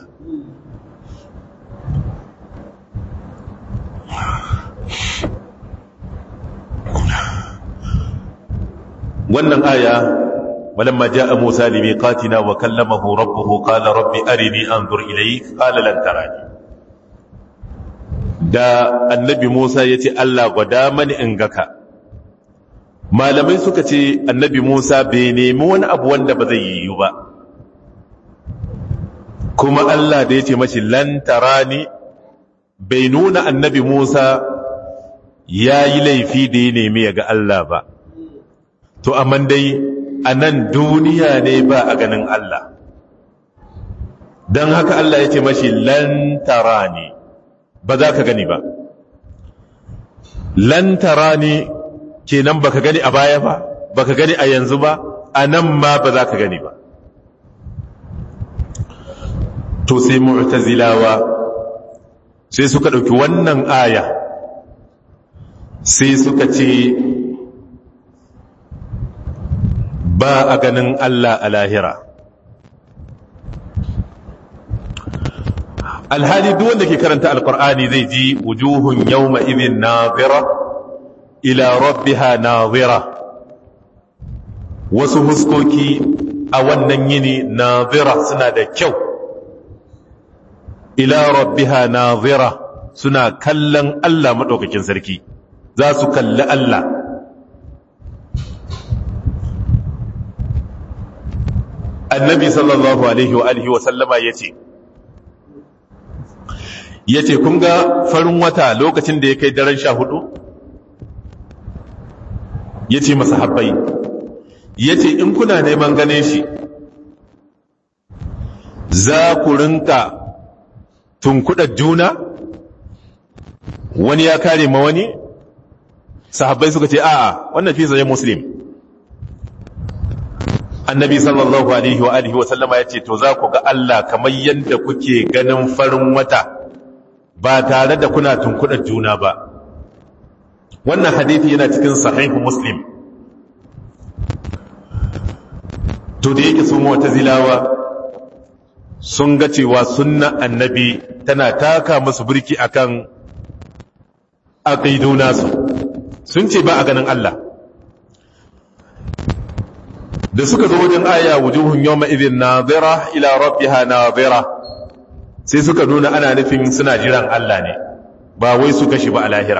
wannan aya ولما جاء موسى لميقاتنا وكلمه ربه قال رب أرني أنظر إليك قال لن تراني da annabi Musa ya ce Allah gwada mani in gaka malamai suka ce annabi Musa bai nemi wani abu wanda ba zai yiwu ba kuma Allah da ya ce mashi lantarani bai nuna annabi Musa ya yi laifi da ya nemi ya ga Allah ba to amma dai a nan duniya ne ba a ganin Allah don haka Allah ya ce mashi lantarani ba za ka gani ba lantarani kenan baka gani a baya ba baka gani a yanzu ba a nan ma ba za ka gani ba to sai mu'tazilawa sai suka ɗauki wannan aya sai suka ce ba a ganin Allah a lahira alhali duk wanda ke karanta alkur'ani zai ji wujuhun yawma idhin nazira ila rabbiha nazira wasu huskoki a wannan yini nazira suna da kyau ila rabbiha nazira suna kallon Allah madaukakin sarki za su kalli Allah annabi sallallahu alaihi wa alihi wa sallama yace yace kun ga farin wata lokacin da ya kai daren sha hudu yace masahabbai yace in kuna neman ganin shi za ku rinka tunkuɗar juna wani ya kare ma wani sahabbai suka ce a'a wannan fi sahih muslim annabi sallallahu alaihi wa alihi wa sallama yace to za ku ga Allah kamar yanda kuke ganin farin wata ba tare da kuna tunkudar juna ba wannan hadisi yana cikin sahih muslim to da yake su mu'tazilawa sun ga cewa sunna annabi tana taka musu burki akan aqidu nasu sun ce ba a ganin Allah da suka zo wajen aya wujuhun yawma idhin nadira ila rabbiha nadira sai suka nuna ana nufin suna jiran Allah ne ba wai su kashi ba a lahira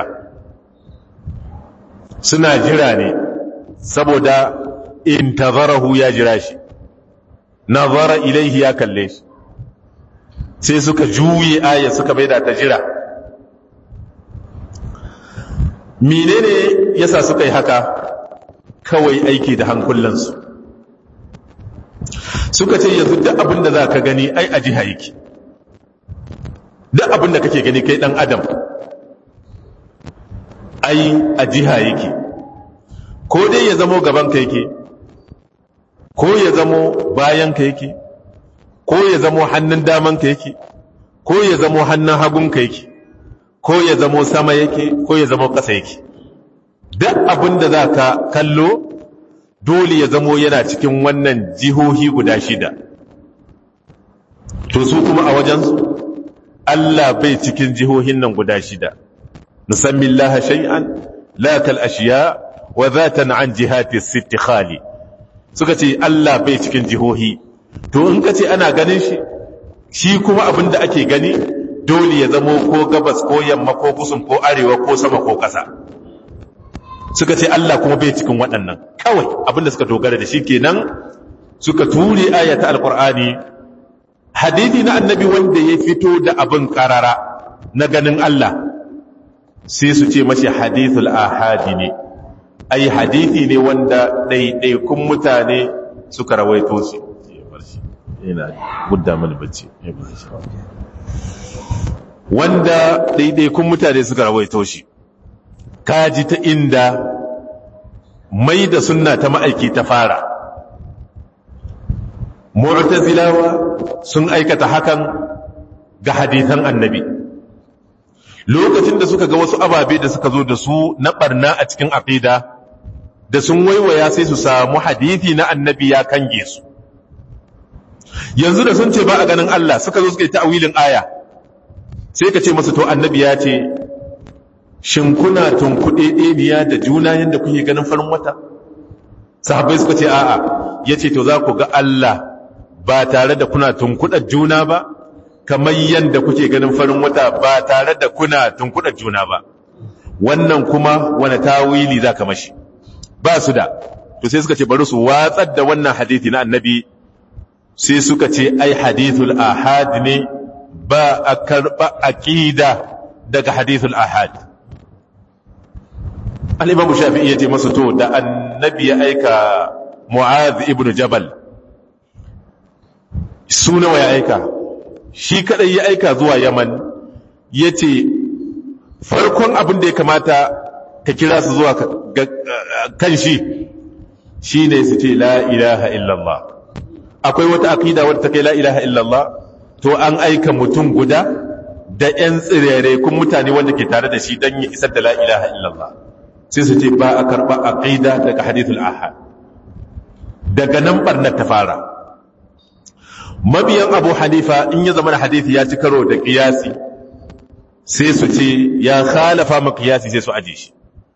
suna jira ne saboda intazarahu ya jira shi nazara ilaihi ya kalle shi sai suka juye aya suka maida ta jira menene yasa suka yi haka kawai aiki da hankulansu suka ce yanzu duk abin da za ka gani ai a jiha yake duk abin da kake gani kai dan adam ai a jiha yake ko dai ya zamo gabanka yake ko ya zamo bayanka yake ko ya zamo hannun damanka yake ko ya zamo hannun hagunka yake ko ya zamo sama yake ko ya zamo ƙasa yake duk abin da za ka kallo dole ya zamo yana cikin wannan jihohi guda shida to su kuma a wajensu Allah bai cikin jihohin nan guda shida nusammi Allah shay'an la kal ashiya wa zatan an jihati sitti khali suka ce Allah bai cikin jihohi to in ka ce ana ganin shi shi kuma abin da ake gani dole ya zamo ko gabas ko yamma ko kusun ko arewa ko sama ko ƙasa suka ce Allah kuma bai cikin waɗannan kawai abin da suka dogara da shi kenan suka ture ayata alqur'ani hadithi na annabi wanda ya fito da abin karara na ganin Allah sai su ce mashi hadithul ahadi ne ai hadithi ne wanda ɗaiɗaikun mutane suka rawaito shi yana gudda mana bacci wanda ɗaiɗaikun mutane suka rawaito shi kaji ta inda mai da sunna ta ma'aiki ta fara mu'tazilawa sun aikata hakan ga hadithan annabi lokacin da suka ga wasu ababe da suka zo da su na barna a cikin aqida da sun waiwaya sai su samu hadithi na annabi ya kange su yanzu da sun ce ba a ganin Allah suka zo suka yi ta'awilin aya sai ka ce masu to annabi ya ce shin kuna tunkuɗe ɗeniya da juna yadda kuke ganin farin wata sahabbai suka ce a'a ya ce to za ku ga Allah ba tare da kuna tunkuɗar juna ba kamar yadda kuke ganin farin wata ba tare da kuna tunkuɗar juna ba wannan kuma wani tawili za ka mashi ba su da to sai suka ce bari su watsar da wannan hadithi na annabi sai suka ce ai hadithul ahad ne ba a karɓa aƙida daga hadithul ahad al'imamu shafi'i ya ce masu to da annabi ya aika mu'az ibn jabal su nawa ya aika shi kadai ya aika zuwa yaman ya ce farkon abin da ya kamata ka kira su zuwa kan shi shi ne su ce la ilaha illallah akwai wata akida wadda ta kai la ilaha illallah to an aika mutum guda da 'yan tsirere kun mutane wanda ke tare da shi don ya isar da la ilaha illallah sai su ce ba a karɓa aqida daga hadithul ahad daga nan barnar ta fara mabiyan abu hanifa in ya zama da hadithi ya ci karo da kiyasi sai su ce ya khalafa ma kiyasi sai su aje shi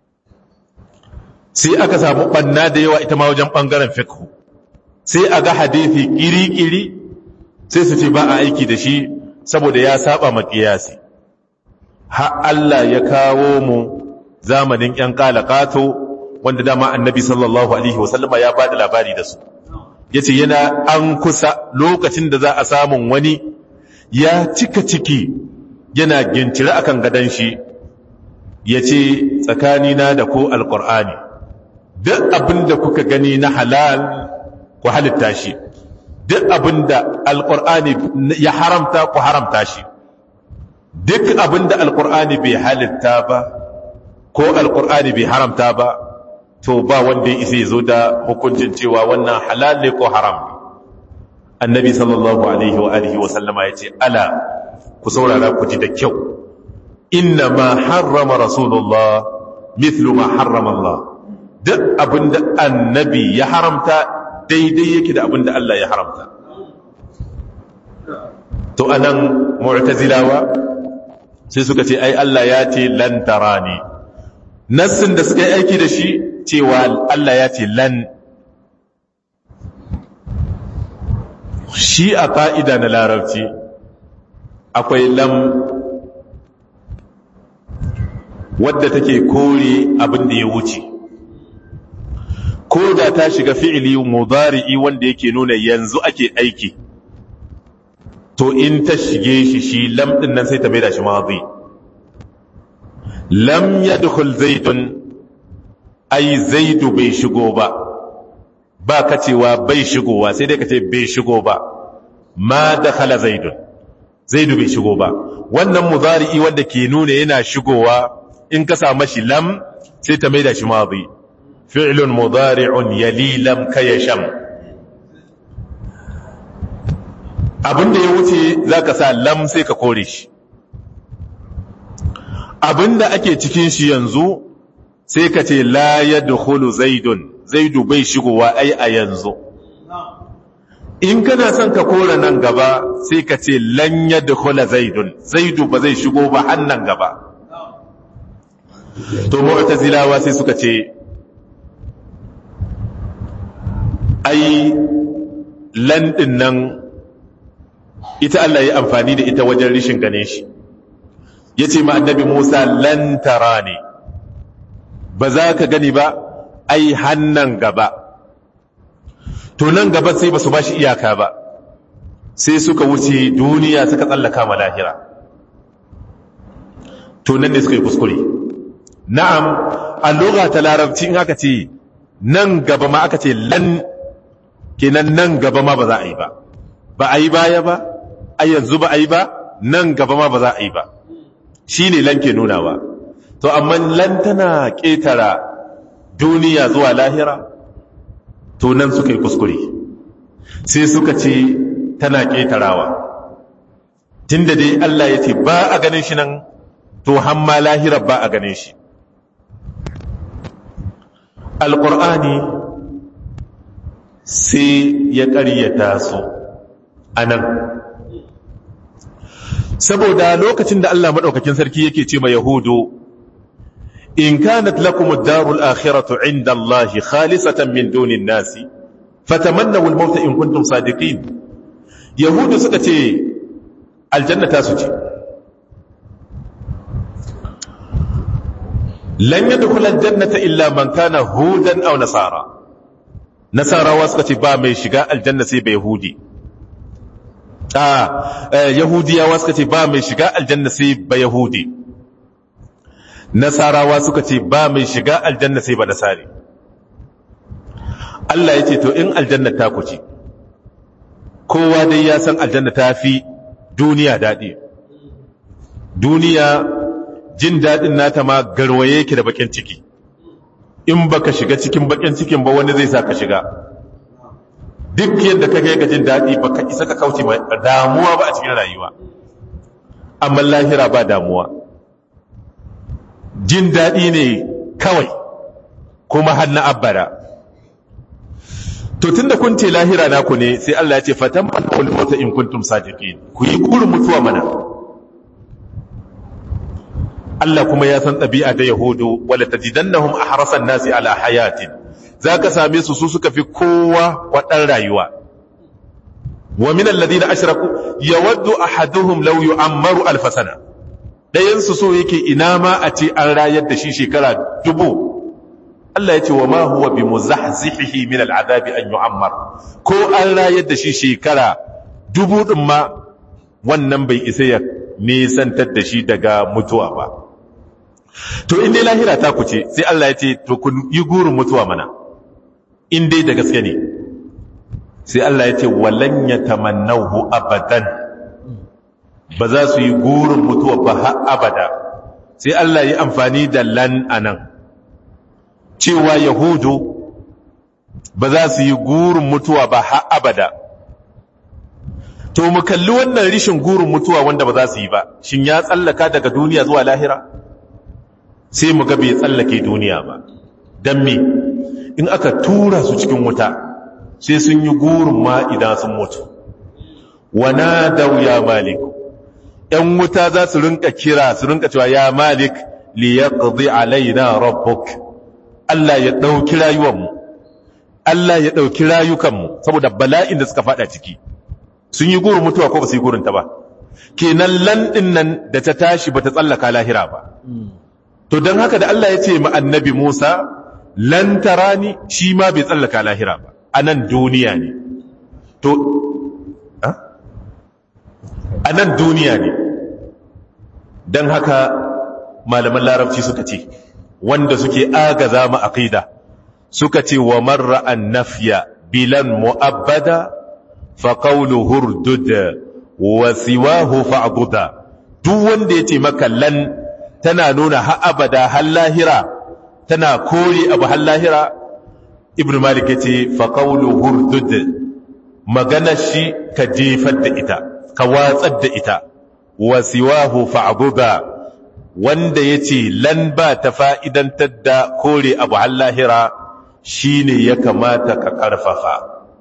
sai aka samu banna da yawa ita ma wajen bangaren fiqh sai a ga hadithi kiri-kiri sai su ce ba a aiki da shi saboda ya saba ma kiyasi har Allah ya kawo mu zamanin ‘yan kalakato wanda dama annabi sallallahu Alaihi wasallama ya ba da labari da su. Ya ce yana an kusa lokacin da za a samun wani ya cika ciki yana gincire akan gadon shi ya ce tsakanina da ko alƙur'ani duk abin da kuka gani na halal ku halitta shi duk abin da alƙur'ani ya haramta ku haramta shi duk abin da alƙur'ani bai halitta ba ku ko alkur'ani bai haramta ba to ba wanda ya isa ya zo da hukuncin cewa wannan halal ne ko haram ne annabi sallallahu alaihi wa alihi wa sallama ya ce ala ku saurara ku ji da kyau inna ma harrama rasulullah mithlu ma harrama Allah duk abinda annabi ya haramta daidai yake da abinda Allah ya haramta to anan mu'tazilawa sai suka ce ai Allah ya ce lan tarani nassin da suka yi aiki da shi cewa Allah ya ce lan shi a ƙa'ida na larabci akwai lam wadda take kore abin da ya wuce ko da ta shiga fi'ili mudari'i wanda yake nuna yanzu ake aiki to in ta shige shi shi lam ɗin nan sai ta mai da shi mazi lam yadkhul zaidun ai zaidu bai shigo ba ba ka cewa bai shigowa sai dai ka ce bai shigo ba ma dakhala zaidun zaidu bai shigo ba wannan mudari'i wanda ke nuna yana shigowa in ka sa mashi lam sai ta maida shi madi fi'lun mudari'un yali lam kayasham abinda ya wuce zaka sa lam sai ka kore shi abinda ake cikin shi yanzu sai ka ce la yadkhulu zaidun zaidu bai shigowa ai a yanzu in kana son ka kora nan gaba sai ka ce lan yadkhula zaidun zaidu ba zai shigo ba hannan gaba to mu'tazilawa sai suka ce ai lan din nan ita Allah ya amfani da ita wajen rishin gane shi yace ma annabi Musa lan tarani ba za ka gani ba ai hannan gaba to nan gaba sai ba su ba shi iyaka ba sai suka wuce duniya suka tsallaka ma lahira to nan ne suka yi kuskure na'am a lugha ta larabci in aka ce nan gaba ma aka ce lan kenan nan gaba ma ba za a yi ba ba a yi baya ba a yanzu ba a yi ba nan gaba ma ba za a yi ba shi ne lan ke nunawa to amma lan tana ƙetara duniya zuwa lahira to nan suka yi kuskure sai suka ce tana ƙetarawa tun da dai Allah ya ce ba a ganin shi nan to hamma lahira ba a ganin shi alƙur'ani sai ya ƙaryata su a nan saboda lokacin da Allah maɗaukakin sarki yake ce ma yahudu in kanat lakum ad-darul akhiratu 'inda Allah khalisatan min dunin nasi fatamannaw al-maut in kuntum sadiqin yahudu suka ce aljanna ta su ce lan yadkhul al-jannata illa man kana hudan aw nasara nasarawa suka ce ba mai shiga aljanna sai bai yahudi a yahudiyawa suka ce ba mai shiga aljanna sai ba yahudi nasarawa suka ce ba mai shiga aljanna sai ba nasari Allah ya ce to in aljanna ta ku ce kowa dai ya san aljanna ta fi duniya daɗi duniya jin daɗin nata ma garwaye ki da bakin ciki in baka shiga cikin bakin cikin ba wani zai sa ka shiga duk yadda ka kai ga jin daɗi baka isa ka kauce ma damuwa ba a cikin rayuwa amma lahira ba damuwa jin daɗi ne kawai kuma har na abbara to tunda kun ce lahira naku ne sai Allah ya ce fatan manul mauta in kuntum sadiqin ku yi kurin mutuwa mana Allah kuma ya san ɗabi'a da Yahudu wala tajidannahum ahrasan nasi ala hayatin zaka same su su suka fi kowa wadan rayuwa wa min alladhina ashraku yawaddu ahaduhum law yu'ammaru alf sana dayan su so yake ina ma a ce an rayar da shi shekara dubu Allah ya ce wa ma huwa bi muzahzihihi min al'adabi an yu'ammar ko an rayar da shi shekara dubu din ma wannan bai isa ya nisantar da shi daga mutuwa ba to in dai lahira ta kuce sai Allah ya ce to kun yi gurin mutuwa mana in dai da gaske ne sai Allah ya ce walan yatamannahu abadan ba za su yi gurin mutuwa ba har abada sai Allah yi amfani da lan anan cewa yahudu ba za su yi gurin mutuwa ba har abada to mu kalli wannan rishin gurin mutuwa wanda ba za su yi ba shin ya tsallaka daga duniya zuwa lahira sai mu ga bai tsallake duniya ba don me in aka tura su cikin wuta sai sun yi gurin ma idan sun mutu wana dau ya malik ‘yan wuta za su rinka kira su rinka cewa ya malik li ya alaina rabbuk Allah ya ɗauki rayuwanmu Allah ya ɗauki rayukanmu saboda bala'in da suka faɗa ciki sun yi gurin mutuwa ko ba su yi gurin ta ba kenan landin nan da ta tashi ba ta tsallaka lahira ba to don haka da Allah ya ce ma annabi Musa lan tarani shi ma bai tsallaka lahira ba a nan duniya ne to a nan duniya ne don haka malaman larabci suka ce wanda suke agaza ma aqida suka ce wa marra an nafya bilan mu'abbada fa qawlu hurdud wa siwahu fa'buda duk wanda yace maka lan tana nuna har abada har lahira tana kore abu har lahira ibn malik yace fa qawlu hurdud magana shi ka jefar da ita ka watsar da ita wa siwahu fa'buda wanda yace lan ba ta fa'idantar da kore abu har lahira shine ya kamata ka karfafa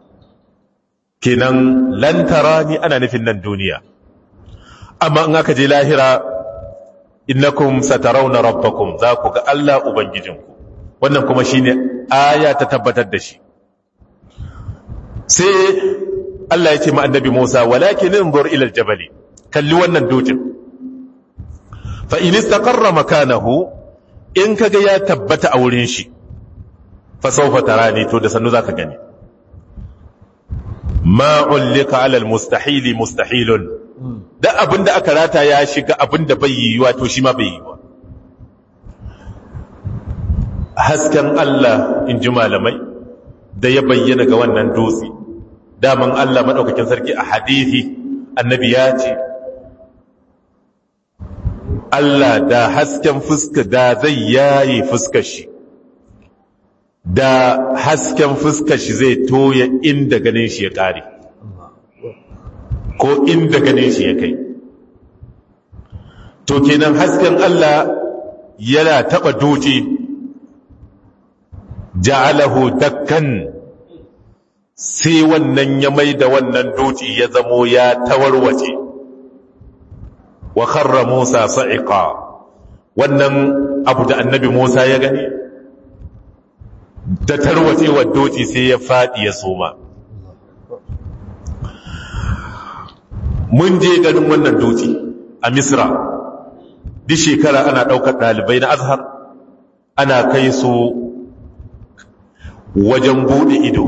kenan lan tarani ana nufin nan duniya amma in aka je lahira innakum satarawna rabbakum za ku ga Allah ubangijinku wannan kuma shine aya ta tabbatar da shi sai Allah ya ce ma annabi Musa walakin inzur ila aljabali kalli wannan dutsen fa in istaqarra makanahu in kaga ya tabbata a wurin shi fa sawfa tarani to da sannu zaka gani ma ullika ala almustahili mustahilun da abinda aka rata ya shiga abinda bai yiwuwa to shi ma bai yiwuwa hasken Allah in ji malamai da ya bayyana ga wannan dutse daman Allah maɗaukakin sarki a hadithi annabi ya ce Allah da hasken fuska da zai yaye fuskar shi da hasken fuskar shi zai toya inda ganin shi ya ƙare ko inda ganin shi ya kai to kenan hasken Allah yana taɓa dutse ja'alahu dakkan sai wannan ya mai da wannan dutse ya zamo ya tawarwace wa kharra Musa sa'iqa wannan abu da annabi Musa ya gani da tarwacewar dutse sai ya fadi ya soma mun je ganin wannan dutse a Misra duk shekara ana ɗaukar ɗalibai na azhar ana kai su wajen buɗe ido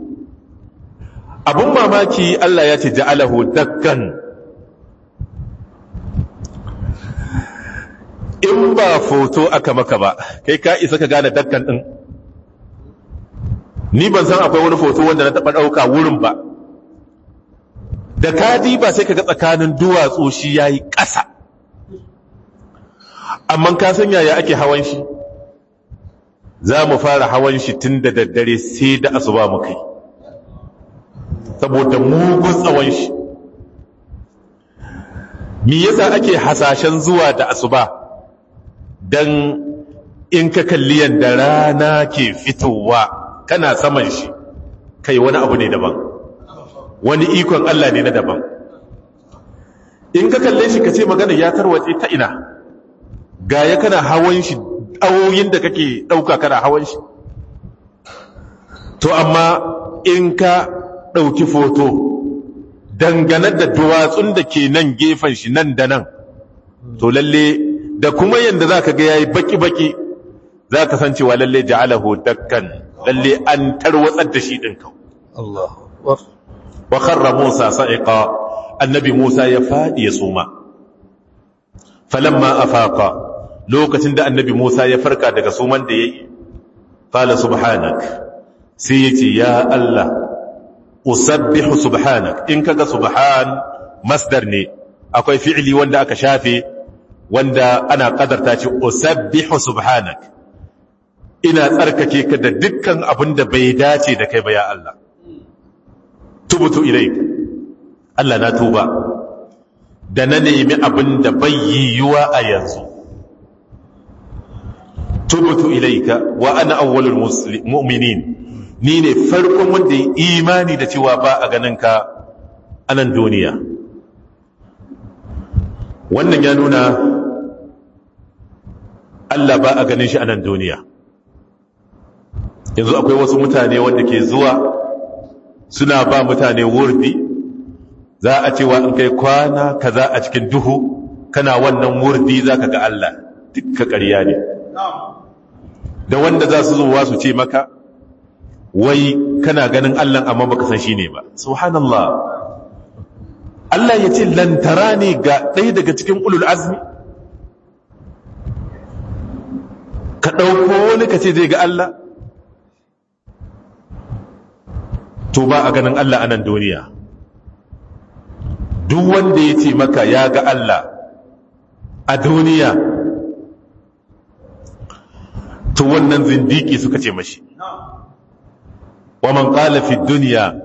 abun mamaki Allah ya ce ja'alahu dakkan in ba foto aka maka ba kai ka isa ka gane dakkan ɗin ni ban san akwai wani foto wanda na taɓa ɗauka wurin ba da kadi ba sai ka ga tsakanin duwatsu shi ya yi ƙasa amma ka san yaya ake hawan shi za mu fara hawan shi tun da daddare sai da asuba mu kai saboda mugun tsawon shi me yasa ake hasashen zuwa da asuba dan in ka kalli yadda rana ke fitowa kana saman shi kai wani abu ne daban wani ikon Allah ne na daban in ka kalle shi ka ce magana ya tarwatse ta ina ga ya kana hawan shi awoyin da kake ɗauka kana hawan shi to amma in ka ɗauki foto dangane da duwatsun da ke nan gefen shi nan da nan to lalle da kuma yadda za ka ga ya yi baki-baki za ka san cewa lalle ja'alahu dakkan lalle an tarwatsar da shi ɗin kau wa kharra musa sa'iqa annabi musa ya faɗi ya suma falamma afaqa lokacin da annabi Musa ya farka daga suman da ya yi, Fala subhanak, sai ya ce, Ya Allah, usabbihu subhanak, in kaga subhan masdar ne, akwai fi'ili wanda aka shafe, wanda ana kadarta ce usabbihu subhanak ina tsarkake ka da dukkan abin da bai dace da kai ba ya Allah tubutu ilaik Allah na tuba da na nemi abin da bai yiwuwa a yanzu tubutu ilaika wa ana awwalul mu'minin ni ne farkon wanda ya imani da cewa ba a ganin ka a nan duniya wannan ya nuna Allah ba a ganin shi a nan duniya yanzu akwai wasu mutane wanda ke zuwa suna ba mutane wurdi za a cewa in kai kwana kaza a cikin duhu kana wannan wurdi za ka ga Allah dukka ƙarya ne da wanda za su zuwa su ce maka wai kana ganin Allah amma baka san shi ne ba subhanallah Allah ya ce lantara ne ga ɗaya daga cikin ulul azmi ka ɗauko wani ka ce zai ga Allah to ba a ganin Allah a nan duniya duk wanda ya ce maka ya ga Allah a duniya to wannan zindiki suka ce mashi wa man qala fi dunya